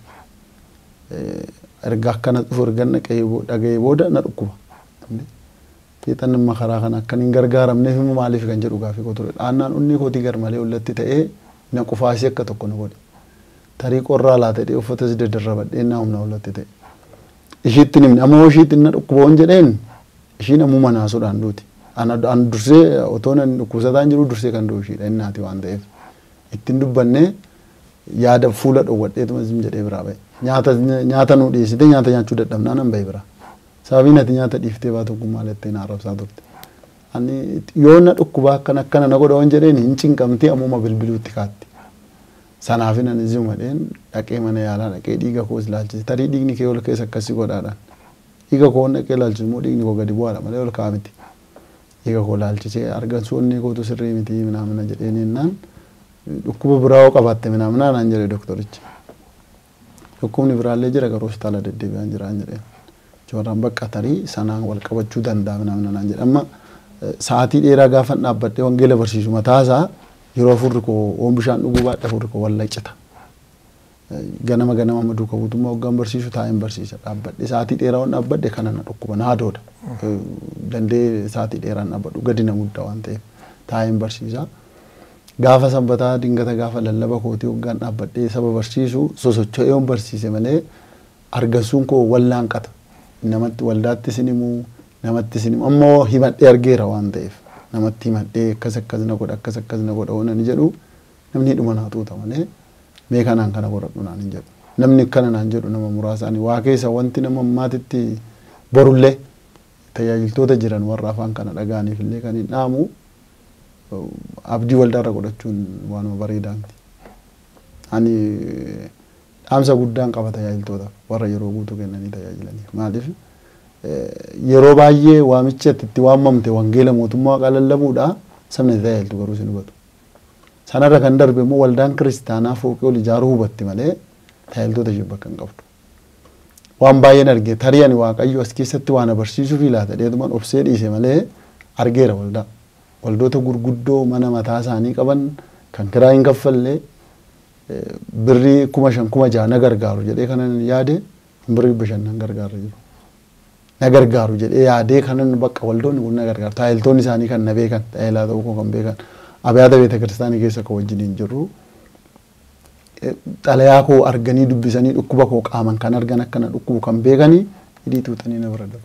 Erga akkana dhufu erga dhaga'ee booda na dhukkuba. Fiixan amma karaa kana akkan hin gargaaramneef immoo maaliif kan jedhu gaafii koo ture. Dhaannaan onni kootii garmalee ollatti ta'ee na qufaasii akka tokko na godhe. Tarii qorraa laa ta'ee uffatas daddarrabadhee naa humna ollatti ta'e. Ishiitti nimni ammoo ishiitti na dhukkuboon jedheen ishiin ammoo manaasuudhaan duuti. An dursee otoo nan dhukkubsataan jiru dursee kan du'u ishiidha innaati waan ta'eef. Ittiin dubbannee yaada fuula dhowwadheetuma zim jedhee biraa ba'e. Nyaata nyaata nu dhiyeessite nyaata nyaachuu dadhabnaa nan ba'e biraa. sababiin ati nyaata dhiiftee baatu kun maal jettee na arrabsaa turte. Ani yoo na dhukkubaa akkana akkana na godha waan jedheen hin cinqamtee ammuma bilbiluutti kaatti. Sanaaf nan izuma dheen dhaqee mana yaalaa dhaqee dhiiga koo ilaalchise tarii dhiigni kee ol keessa akkasii godhaadhaan. Dhiiga koo dhaqee ilaalchisu immoo dhiigni koo gadi bu'aadha malee ol ka'a miti. Dhiiga koo ilaalchisee argansoonni kootu sirrii miti minaamina jedheen jennaan dhukkuba biraa yoo qabaatte minaamina naan jedhe doktorichi. Dhukkubni biraallee jira garuu hospitaala deddeebi'aan jiraan jedheen. Jooraan bakka tarii sanaan wal qabachuu danda'a namna naan jedhama. Sa'aatii dheeraa gaafa dhaabbadhee wangeela barsiisu mataasaa yeroo afurri koo oon bishaan dhuguu baadhe afurri koo wallaccita. Ganama ganama amma duuka guutummaa waggaan barsiisu taa'een barsiisa dhaabbadhe sa'aatii dheeraa waan dhaabbadhe kana na dhukkuba na hadoodha. Dandee sa'aatii dheeraan dhaabbadhu gadi na guddaa waan ta'eef taa'een barsiisa. Gaafa sanbataa dingata gaafa lallaba kootii waggaan dhaabbadhee saba barsiisu sosocho'ee oon barsiise malee argansuun koo wallaanqata. namatti waldaatti sinimu namatti sinimu ammoo himadhee argeera waan ta'eef namatti himadhee akkas akkas na godha akkas akkas na godha waan ani jedhu namni dhuma naa tuuta malee mee kanaan kana godhadhu naan hin jedhu namni akkana naan jedhu nama muraasaan waa keessa wanti nama ammaatitti borullee tajaajiltoota jiran warra afaan kana dhaga'aniif illee kan hin dhaamu abdii waldaarra godhachuun waanuma bareedaa miti. Ani dhaamsa guddaan qaba tajaajiltoota warra yeroo guutuu kennanii tajaajilaniif maaliif yeroo baay'ee waamicha itti waamamte wangeela mootummaa waaqa lallabuudha sabni tajaajiltu garuu sin hubatu. Sanarra kan darbe immoo waldaan kiristaanaa fooqii ol ijaaruu hubatti malee tajaajiltoota ishee bakka hin qabdu. Waan baay'een argee tarii ani waaqayyo as keessatti waan abarsiisuuf laata dheedumaan obsee dhiise malee argeera waldaa. Waldoota gurguddoo mana mataa isaanii qaban kan kiraa hin kaffallee birrii kuma shan kuma jaha na gargaaru jedhee kanan yaade birrii bashannan gargaarra jiru. Na gargaaru jedhee yaadee kanan bakka waldoonni kun na gargaaru tajaajiltoonni isaanii kan na beekan tajaajilaa ta'uu koo kan beekan abyaata beeta kiristaanii keessa kan wajjiniin jirru. Xalayaa koo arganii dubbisanii dhukkuba koo qaaman kan argan akkana dhukkubu kan beekanii hidhii tuutanii na bira darbu.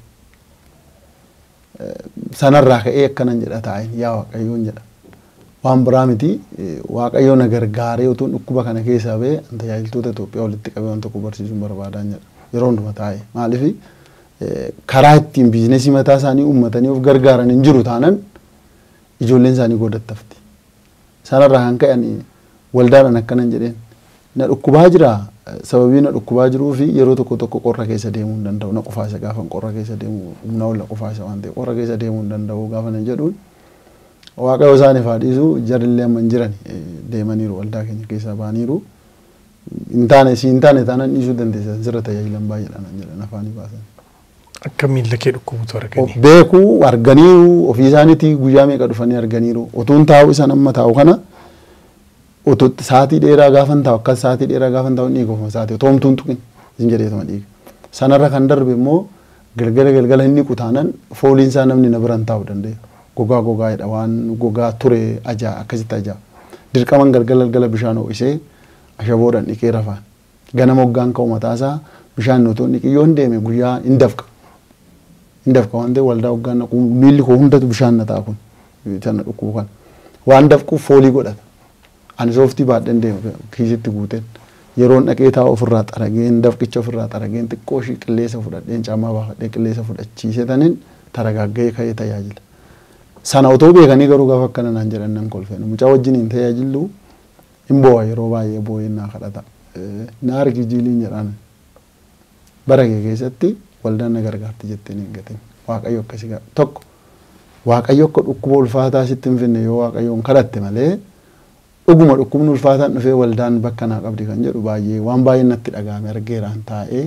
Sanarraa ka'ee akkanan jedha taa'in yaa waaqayyoon jedha. Waan biraa miti waaqayyo na gargaaree utuun dhukkuba kana keessaa ba'e tajaajiltoota Itoophiyaa walitti qabee waan tokko barsiisuun barbaadan jedha. Yeroo hunduma taa'e maaliif karaa ittiin biizinasii mataa isaanii uummatanii of gargaaran hin jiru taanan ijoolleen isaanii goodattafti. Sanarraa kan ka'an waldaadhaan akkanan jedheen na dhukkubaa jira sababii na dhukkubaa jiruu fi yeroo tokko tokko qorra keessa deemuu hin danda'u na qofaasa gaafa qorra keessa deemu humna ol qofaasa waan ta'eef qorra keessa deemuu hin danda'u gaafa nan jedhuun waaqayyo isaaniif haa dhiisu jarillee amma hin jiran deemaniiru waldaa keenya keessaa ba'aniiru hin taane si hin taane taanaan dhiisuu dandeessan sirra tajaajilan baay'eedhaan jedhan afaanii baasan. Akka miilla kee dhukkubutu arganii. Beekuu arganiiru ofii isaaniitii guyyaa meeqa dhufanii arganiiru utuun taa'u isaan amma taa'u kana otoo sa'aatii dheeraa gaafan taa'u akkas sa'aatii dheeraa gaafan taa'u dhiiga ofuma sa'aatii otoo homtuun tuqin isin jedheetuma dhiiga. Sanarra kan darbe immoo galgala galgala inni qutaanan fooliin isaa namni na biran taa'u danda'e. Gogaa gogaadha waan gogaa ture ajaa akkasitti ajaa. Dirqaman galgala galgala bishaan ho'isee ashaboodhaan dhiqee rafaan. Ganama hoggaan ka'u mataasaa bishaan otoo dhiqii hin deeme guyyaa hin dafqa. Hin dafqa waan ta'eef waldaa hoggaan naqu miilli koo hundatu bishaan na ta'a kun. Sana dhukkubu kan. Waan dafquuf foolii godhata. ani sooftii baadheen deema kiisitti guuteen yeroon dhaqee taa'u ofirraa xarageen dafqicha ofirraa xarageen xiqqoo ishii qilleessa fudhadheen caammaa baafadhee qilleessa fudhachiise taniin taragaaggee ka'ee tajaajila. Sana otoo beekanii garuu gaafa akkana naan jedhan nan kolfeen mucaa wajjin hin tajaajillu hin boo'a yeroo baay'ee boo'een naa kadhata. Na argi jiiliin jedhaan bara kee keessatti waldaan na gargaarti jettee hin gatin waaqayyo akkasii tokko waaqayyo akka dhukkuba ulfaataa sitti hin finne yoo waaqayyoon kadhatte malee dhuguma dhukkubni ulfaataan dhufee waldaan bakka naa qabdi kan jedhu baay'ee waan baay'ee natti dhagahame argeeraan taa'ee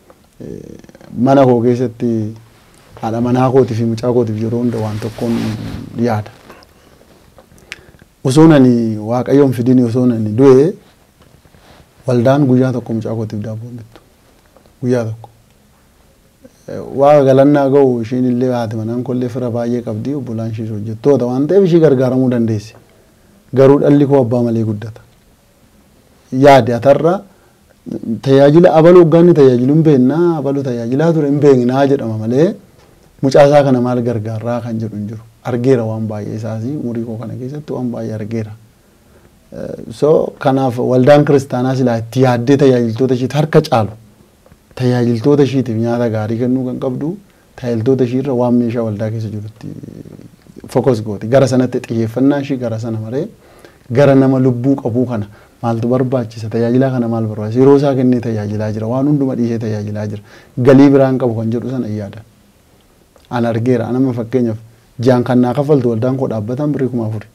mana koo keessatti haadha manaa kootii fi mucaa kootiif yeroo hunda waan tokkoon yaada. Osoo nani waaqayyoon fidini osoo nani du'e waldaan guyyaa tokko mucaa kootiif daabboo bittu guyyaa tokko. Waa galannaa ga'u ishiin illee haati manaan kollee fira baay'ee qabdi obbolaan ishiis hojjettoota waan ta'eef ishii gargaaramuu dandeessi. garuu dhalli koo abbaa malee guddata. Yaade atarra tajaajila abaluu hoggaanni tajaajilu hin beeknaa abaluu tajaajilaa ture hin beeknaa jedhama malee mucaasaa kana maal gargaarraa kan jedhu hin jiru. Argeera waan baay'ee isaas umurii koo kana keessatti waan baay'ee argeera. So kanaaf waldaan kiristaanaa silaa itti yaaddee tajaajiltoota ishiitti harka caalu tajaajiltoota ishiitiif nyaata gaarii kennuu kan qabdu tajaajiltoota ishiirra waan meeshaa waldaa keessa jirutti fokos gooti gara sanatti xiyyeeffannaa ishii gara sana maree gara nama lubbuu qabuu kana maaltu barbaachisa tajaajilaa kana maal barbaachisa yeroo isaa kennee tajaajilaa jira waan hunduma dhiisee tajaajilaa jira galii biraan qabu kan jedhu sana yaada. An argeera anama fakkeenyaaf ji'aan kan naa kaffaltu waldaan koo dhaabbatan birrii kuma afuri.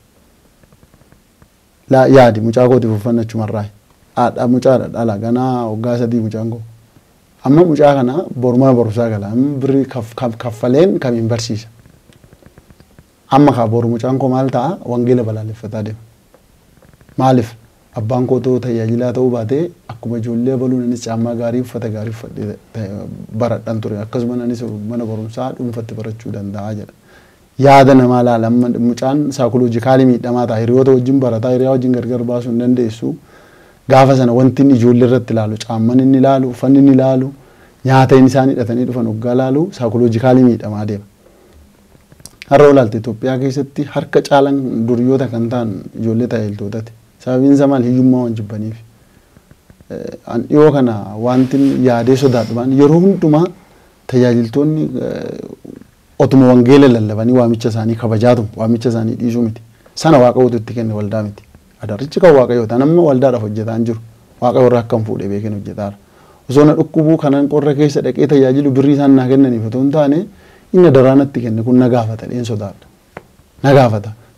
Laa yaadi mucaa kootiif uffannachumarraa haadha mucaadha dhala ganaa waggaa sadii mucaan koo. Amma mucaa kana borumana barumsaa gala amma birrii kaffaleen kamiin barsiisa. amma kaa boru mucaan koo maal ta'a wangeela balaaleffataa deema. Maaliif abbaan koo ta'uu tajaajilaa ta'uu baatee akkuma ijoollee baluun anis caammaa gaarii uffata gaarii uffadhee baradhan ture akkasuma anis mana barumsaa dhuunfatti barachuu danda'a jedha. Yaada namaa laala mucaan saayikoloojikaalii miidhamaa ta'a hiriyoota wajjin barataa hiriyaa wajjin gargar baasuu hin dandeessu. Gaafa sana wanti inni ijoollee irratti ilaalu caamman inni ilaalu uffanni inni ilaalu nyaata inni isaan hidhatanii dhufan hoggaa ilaalu saayikoloojikaalii miidhamaa deema. har'a olaalte Itoophiyaa keessatti harka caalan duryoota kan ta'an ijoollee tajaajiltootati. Sababiin isaa maal hiyyummaa waan jibbaniif. An dhiyoo kana wanti yaadee sodaadhumaan yeroo hundumaa tajaajiltoonni otuma wangeela lallabanii waamicha isaanii kabajaatu waamicha isaanii dhiisuu miti. Sana waaqayyootu itti kenne waldaa miti. Adarrichi kan waaqayyoota namni waldaadhaaf hojjetaa hin jiru. Waaqayyo irraa akkam fuudhee beekeen hojjetaara. Osoo na dhukkubuu kanan qorra keessa dhaqee tajaajilu birrii isaan naa kennaniif otoo hin taane inni daraanatti kenne kun na gaafata dheen sodaadha. Na gaafata.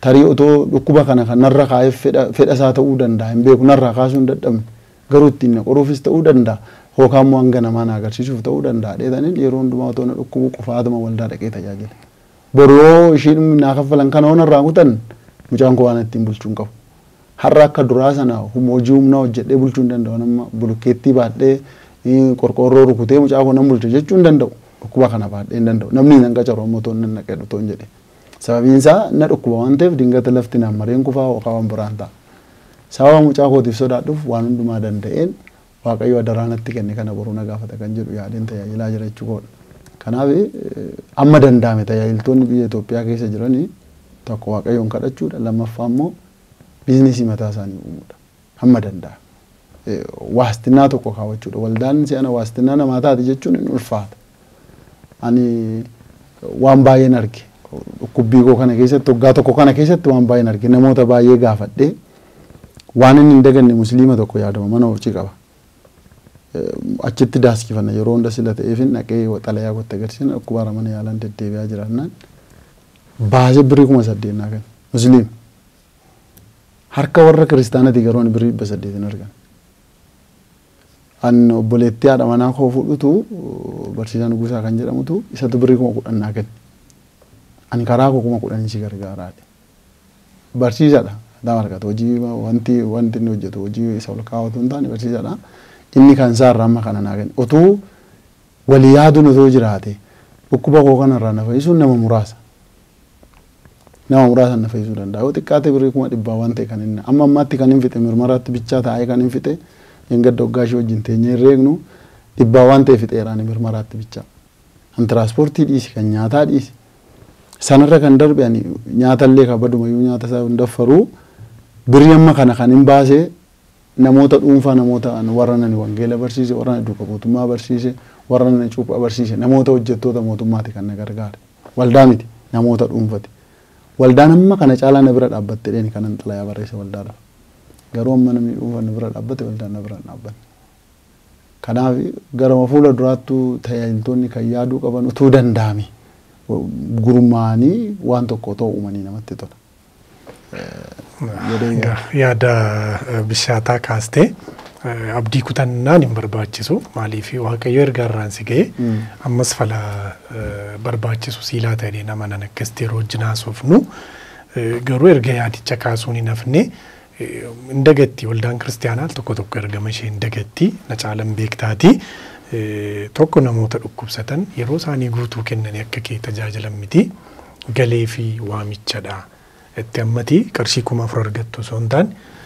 tarii otoo dhukkuba kana kan narra kaa'eef fedha isaa ta'uu danda'a hin beeku narraa kaasuu hin dadhabne garuu ittiin na qoruufis ta'uu danda'a yookaan immoo hanga namaa na agarsiisuuf ta'uu danda'a dheetaniin yeroo hundumaa otoo na dhukkubu qofaatuma waldaa dhaqee tajaajila. Boroo ishiin naa kaffalan kana hoo narraa kutan mucaan koo waan ittiin bulchuun qabu. Har'a akka duraa sana hojii humnaa hojjedhee bulchuu hin danda'u nama bulukkeettii baadhee qorqoorroo rukutee mucaa koo nan bulcha jechuu hin danda'u. Dhukkuba kana baadhee hin danda'u. Namni nan qacaru ammoo toon nan naqee dhutoon jedhe. Sababiin isaa na dhukkuba waan ta'eef dingata lafti naan mareen kufaa yookaan waan biraan ta'a. Sababa mucaa kootiif sodaadhuuf waan hundumaa danda'een Waaqayyo adaraa natti kenne kana boruu na gaafata kan jedhu yaadeen tajaajilaa jira jechuudha. Kanaaf amma danda'ame tajaajiltoonni biyya Itoophiyaa keessa jiranii tokko Waaqayyoon kadhachuudha lammaffaa immoo biizinesii mataa isaanii uumuudha. Hamma danda'ame. Waastinaa tokko kaawwachuudha. Waldaan si'ana waastinaa namaa taate jechuun hin ulfaata. Ani waan baay'een arge. Dhukkubbii koo kana keessatti waggaa tokko kana keessatti waan baay'een arge namoota baay'ee gaafadhee waan inni hin daganne musliima tokko yaadama mana hojii qaba. Achitti daaskifanna yeroo hunda sila ta'eefin dhaqee xalayaa gotte agarsiisna dhukkubaara mana yaalaan deddeebi'aa jiraannaan baasee birrii kuma saddeennaa kan musliima. Harka warra kiristaanati garuu birrii dhibba saddeetin argan. An obboleettii haadha manaa koo fudhutu barsiisaan guusaa kan jedhamutu isatu birrii kuma kudhannaa kenna. Ani karaa koo kuma kudhanii si gargaaraadha. Barsiisaadha. Daa argata hojii wanti wanti inni hojjetu hojii isa ol kaawwatu hin taane barsiisaadha. Inni kan isaa irraa amma kana naa kenna. Otuu walii yaaduun otoo jiraate dhukkuba koo kanarraa na fayyisuun nama muraasa. Nama muraasa na fayyisuu danda'a. Yoo xiqqaate birrii kuma dhibbaa waan ta'e kan inni amma ammaatti kan hin fixe mirmaraatti bichaa taa'ee kan hin fixe hin gadda hoggaa ishee wajjin teenyee hin reegnu dhibbaa waan ta'e fixeeraan mirmaraatti bichaa. Kan tiraanspoortii dhiisi kan nyaataa dhiisi. Sanarra kan darbe ani nyaatallee kabadumayyuu nyaata isaa hin daffaruu birrii amma kana kan hin baasee namoota dhuunfaa namoota warra nani wangeela barsiise warra nani duuka mootummaa barsiise warra nani cuuphaa barsiise namoota hojjettoota mootummaati kan na gargaare waldaa miti namoota dhuunfati waldaan amma kana caalaa na bira dhaabbatte dheeni kanan xalayaa barreessa waldaadhaaf garuu amma namni dhuunfa na bira dhaabbate waldaan na bira dhaabbanne kanaaf garama fuula duraattuu tajaajiltoonni kan yaaduu qaban utuu danda'ame gurmaanii waan tokko ta'u uumanii namatti tola. yaada bishaataa kaastee abdii kutannaan hin barbaachisu maaliif waaqayyo erga irraan si ga'e ammas fala barbaachisu siilaa ta'ee nama nan akkasitti yeroo wajjin haasofnu garuu erga yaadicha kaasuun hin hafne hin dagatti waldaan kiristaanaa tokko tokko ergama ishee hin dagatti na caalan beektaati. Tokko namoota dhukkubsatan yeroo isaanii guutuu kennanii akka kee tajaajilan miti galee fi waamichadha. itti ammati qarshii kuma afur argattu osoo hin taane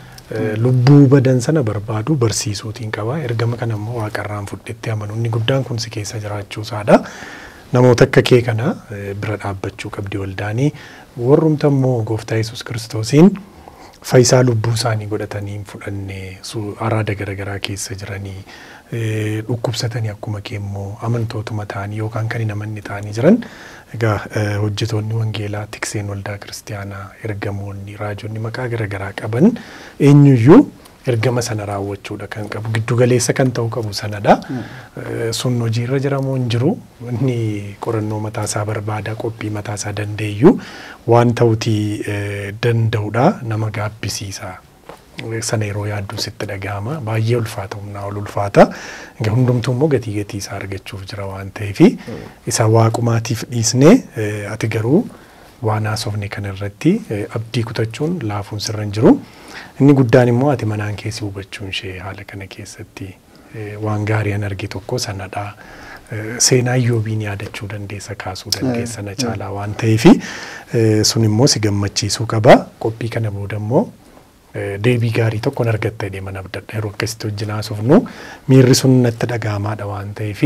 lubbuu badan sana barbaadu barsiisuutiin qaba. Ergama kana immoo waaqarraan fudhetti amanu inni guddaan kun si keessa jiraachuu isaadha. Namoota akka kee kana bira dhaabbachuu qabdi waldaanii warrumta immoo gooftaa Yesuus kiristoosiin fayyisaa lubbuu isaanii godhatanii hin fudhanne araada garaagaraa keessa jiranii dhukkubsatanii akkuma kee immoo amantootuma ta'anii yookaan kan hin amanne ta'anii jiran egaa hojjetoonni wangeelaa tikseen waldaa kiristaanaa ergamoonni raajonni maqaa garaagaraa qaban eenyuyyuu ergama sana raawwachuudha kan qabu giddu galeessa kan ta'u qabu sanadha. Sun hojiirra jiramoo hin jiru inni qorannoo mataasaa barbaada qophii mataasaa dandeeyyu waan ta'utii danda'udha nama gaabbisiisa. sana yeroo yaaddu sitti dhagahama baay'ee ulfaata humnaa ol ulfaata hundumtuu immoo gatii gatii isaa argachuuf jira waan ta'eef isa waaqumaatiif dhiisne ati garuu waan haasofne kana irratti abdii kutachuun laafuun sirra hin jiru inni guddaan immoo ati manaan keessi hubachuun ishee haala kana keessatti waan gaarii an arge tokko sanadha. Seenaa iyyoobiin yaadachuu dandeessa kaasuu dandeessa na caalaa waan ta'eef sun immoo si gammachiisuu qaba qophii kana booda immoo deebii gaarii tokkon argatta jedhee mana abdadha yeroo akkasitti wajjin haasofnu miirri sun natti dhagahamaadha waan ta'eef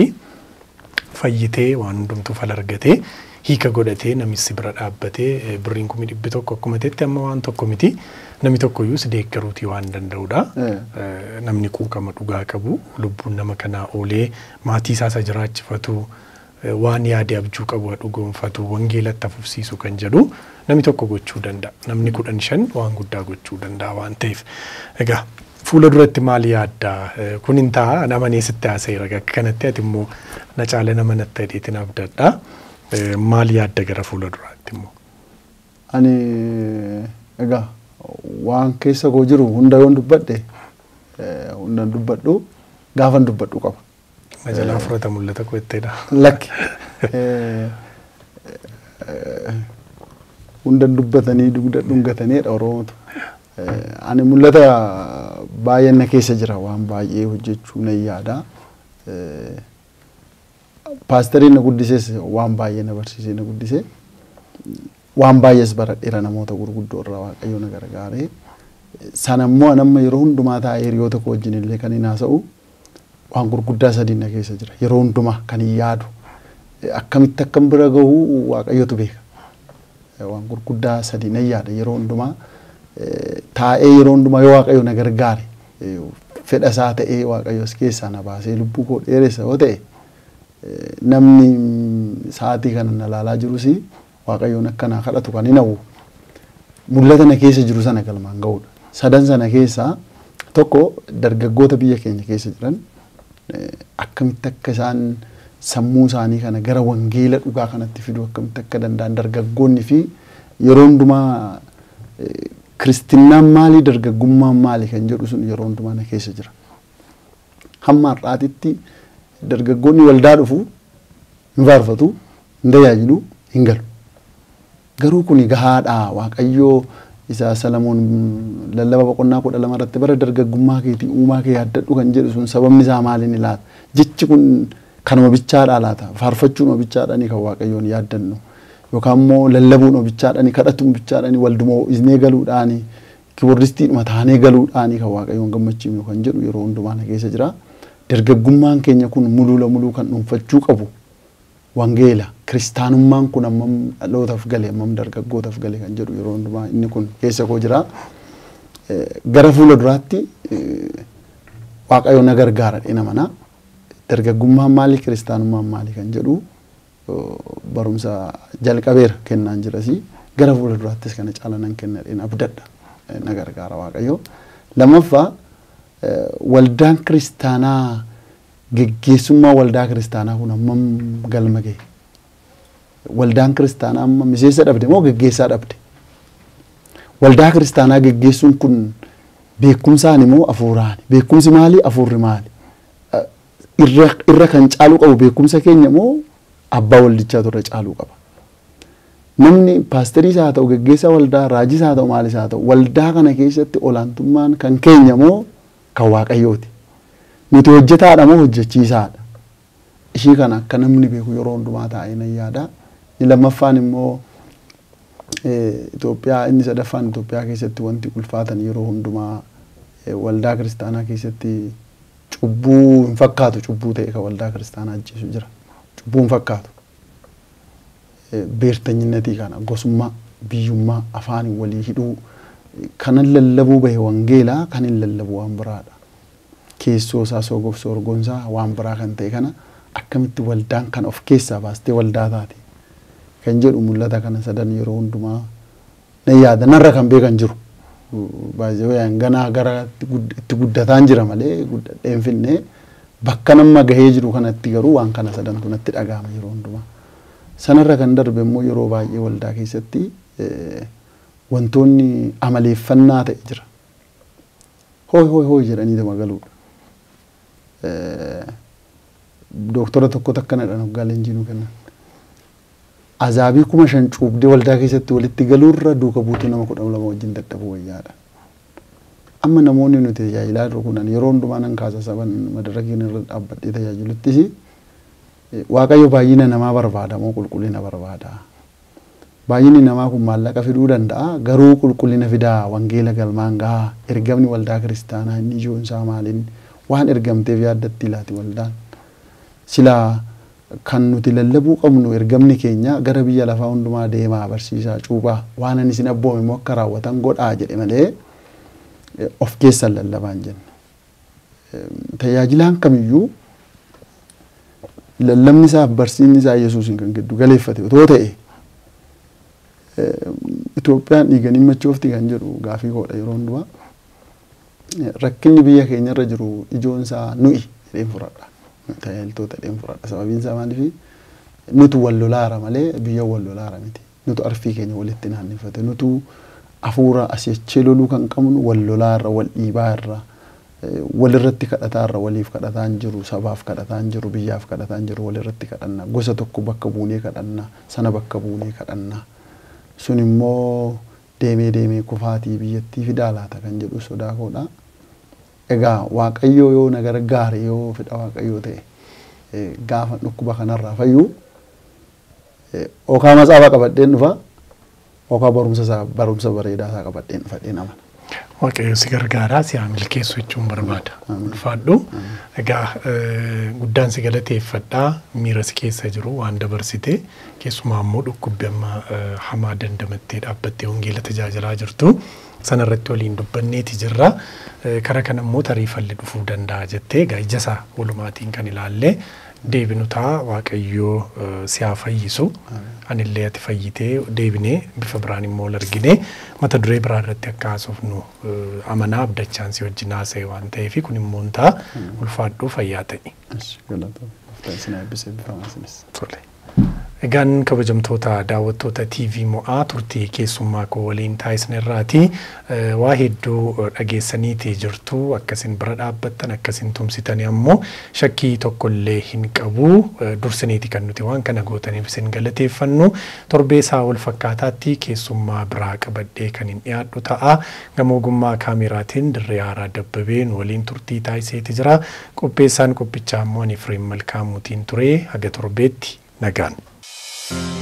fayyitee waan hundumtuu fal argatee hiika godhatee namichi bira dhaabbatee birriin kumi dhibbi tokko akkuma teetti amma waan tokko miti namni tokkoyyuu si deeggaruutii waan danda'udha. Namni quuqama dhugaa qabu lubbuun nama kanaa oolee maatii isaa isa jiraachifatu waan yaade abjuu qabu dhugoonfatu wangeelatti afufsiisu kan jedhu namni tokko gochuu danda'a. Namni kudhan shan waan guddaa gochuu danda'a waan ta'eef. Egaa fuula duratti maal yaaddaa kun hin ta'a nama neesitti haasa'eera akka kanatti ati immoo na caala nama natti hidheetiin abdadha. Maal yaadda gara fuula duraatti immoo? Ani egaa waan keessa koo jiru hunda yoon dubbadhe hundan dubbadhu gaafan dubbadhu qaba. Majalaa furata mul'ata koo itteedha. Lakki. Hundan dubbatanii dugda dhungataniidha Oromootu. Ani mul'ata baay'een na keessa jira waan baay'ee hojjechuu nan yaada. Paastariin na guddises waan baay'ee na barsiisee na guddisee waan baay'ees baradheera namoota gurguddoo irraa waaqayyo na gargaaree. Sana immoo anamma yeroo hundumaa taa'ee hiriyoota koo wajjin illee kan hin haasa'u waan gurguddaa sadiin na keessa jira. Yeroo hundumaa kan hin yaadu. Akkamitti akkam bira gahu waaqayyotu beeka. Waan gurguddaa sadii nan yaada yeroo hundumaa taa'ee yeroo hundumaa yoo waaqayyo na gargaare fedha isaa ta'ee waaqayyos keessaa na baasee lubbuu koo dheeressa yoo ta'e namni sa'aatii kana na laalaa jirus waaqayyoon akka naa kadhatu kan hin hawwu. Mul'ata na keessa jiru sana galmaan ga'uudha. Sadan sana keessaa tokko dargaggoota biyya keenya keessa jiran akkamitti akka isaan sammuu isaanii kana gara wangeela dhugaa kanatti fiduu akkamitti akka danda'an dargaggoonni fi yeroo hundumaa kiristinnaan maalii dargaggummaan maali kan jedhu sun yeroo hundumaa na keessa jira. Hamma har'aatitti dargaggoonni waldaa dhufu hin faarfatu hin tajaajilu hin galu. Garuu kuni gahaadha waaqayyoo isa Salamoon lallaba boqonnaa kudha lama irratti bara dargaggummaa keetii uumaa kee yaaddadhu kan jedhu sun sababni isaa maaliin ilaata? Jechi kun kanuma bichaadhaa laata? Faarfachuun bichaadhaani kan waaqayyoon yaaddannu. Yookaan immoo lallabuun bichaadhaani kadhatuun bichaadhaani waldumoo isnee galuudhaani kiboordistiidhuma taanee galuudhaani kan waaqayyoon gammachiifnu kan jedhu yeroo hundumaa na keessa jira. Dargaggummaan keenya kun muluula muluu kan dhuunfachuu qabu wangeela kiristaanummaan kun ammam dhalootaaf gale ammam dargaggootaaf gale kan jedhu yeroo hundumaa inni kun keessa koo jira. Gara fuula duraatti waaqayyo na gargaara dheena mana dargaggummaan maali kiristaanummaan maali kan jedhu barumsa jalqabeera kennaan jirasi gara fuula duraattis kana caala nan kenna dheena abdadha na gargaara waaqayyo. Lammaffaa waldaan kiristaanaa geggeessummaa waldaa kiristaanaa kun hammam galma gahe. Waldaan kiristaanaa amma miseensa dhabde moo geggeessaa dhabde? Waldaa kiristaanaa geggeessuun kun beekumsaan moo hafuuraani? Beekumsi maali? Hafuurri maali? Irra kan caaluu qabu beekumsa keenya moo abbaa waldichaa irra caaluu qaba? Namni paastariis haa ta'u geggeessaa waldaa raajis haa ta'u maalis haa ta'u waldaa kana keessatti olaantummaan kan keenya moo kan waaqayyooti? Nuti hojjetaadha moo hojjechiisaadha? Ishii kana akka namni beeku yeroo hundumaa taa'ee nan yaada. Inni lammaffaan immoo Itoophiyaa inni sadaffaan Itoophiyaa keessatti wanti ulfaatan yeroo hundumaa waldaa kiristaanaa keessatti cubbuu hin fakkaatu cubbuu ta'e kan waldaa kiristaanaa ajjeesu jira. Cubbuu hin fakkaatu. Beertanyinnatii kana gosummaa biyyummaa afaan walii hidhuu kanan lallabuu bahe wangeelaa kan hin lallabu waan biraadha. Keessoo isaa soogoof soorgoonsaa waan biraa kan ta'e kana akkamitti waldaan kana of keessaa baastee waldaa taate. kan jedhu mul'ata kana sadan yeroo hundumaa na yaada narra kan beekan jiru. Baay'ee ganaa gara itti guddataan jira malee guddadhee hin finne bakka nama gahee jiru kanatti garuu waan kana sadantu natti dhagahama yeroo hundumaa. Sanarra kan darbe immoo yeroo baay'ee waldaa keessatti wantoonni amaleeffannaa ta'e jira. Hooy hooy hooy jedhanii nama galuudha. Dooktora tokko takka nadhan hoggaa leenjiinuu kennan. azaabii kuma shan cuubdee waldaa keessatti walitti galuurra duuka buutuu nama kudha lama wajjin dadhabuu wayyaadha. Amma namoonni nuti tajaajilaa jiru kunan yeroo hundumaa nan kaasa saban madarakiin irra dhaabbadhee tajaajiluttis waaqayyo baay'ina namaa barbaada moo qulqullina barbaada. Baay'inni namaa kun maallaqa fiduu danda'a garuu qulqullina fidaa wangeela galmaan gahaa ergamni waldaa kiristaanaa inni ijoon isaa maaliin waan ergamteef yaaddatti ilaati waldaan. Silaa kan nuti lallabuu qabnu ergamni keenya gara biyya lafaa hundumaa deemaa barsiisaa cuuphaa waan ani isin abboome immoo akka raawwatan godhaa jedhe malee of keessan lallabaan jenne. Tajaajilaan kamiyyuu lallabni isaaf barsiisni isaa Yesuusin kan giddu galeeffate otoo ta'e Itoophiyaan dhiiganii machoofti kan jedhu gaafii koodha yeroo hundumaa. Rakkinni biyya keenyarra jiru ijoon isaa nuyi jedheen fudhadha. tajaajiltoota jedheen fudhadha. Sababiin isaa maaliif nuti wal lolaara malee biyya wal lolaara miti. nutu arfii keenya walitti naanneffate nutu hafuura asii achii loluu kan qabnu wal lolaa irra wal dhiibaa irra walirratti kadhataa irra waliif kadhataa hin jiru sabaaf kadhataa hin jiru biyyaaf kadhataa hin jiru walirratti kadhanna gosa tokko bakka buunee kadhanna sana bakka buunee kadhanna sun immoo deemee deemee kufaatii biyyattii fidaa laata kan jedhu sodaa koodha. Egaa waaqayyoo yoo na gargaare yoo fedha waaqayyoo ta'e gaafa dhukkuba kanarraa fayyuu okaa matsaafaa qabadheen dhufa okaa barumsa isaa barumsa bareedaa isaa qabadheen dhufadheen amana. Waaqayyo si gargaaraa si haa milkeessu jechuun barbaada. Ulfaadhu. Egaa guddaan si galateeffadhaa miira si keessa jiru waan dabarsite keessumaa immoo dhukkubbi amma hamaa dandamattee dhaabbattee wangeela tajaajilaa jirtu. sanarratti waliin dubbanneeti jirra. Kara kana immoo tariifalli dhufuu danda'a jettee egaa ija isaa walumaatiin kan ilaalle deebinu ta'a waaqayyoo si haa fayyisu. Anillee ati fayyitee deebinee bifa biraan immoo wal argine mata duree biraa irratti akka haasofnu amanaa abdachaan si wajjin haasa'e waan ta'eef kun immoo ta'a ulfaadhuu fayyaa ta'i. Egaan kabajamtoota daawwattoota TV mo'aa turtii keessummaa koo waliin taasisan irraati waa hedduu dhageessaniitii jirtu akkasin bira dhaabbattan akkasin tumsitanii ammoo shakkii tokkollee hin qabu dursaniiti kan nuti waan kana gootaniif isin galateeffannu torbee isaa wal fakkaataatti keessummaa biraa qabadhee kan hin dhiyaadhu ta'a gama ogummaa kaameraatiin dirree haaraa dabbabeen waliin turtii taasiseeti jira qopheessaan qophichaa ammoo ani Fireem Malkaamuutiin ture haga torbeetti nagaan. thank you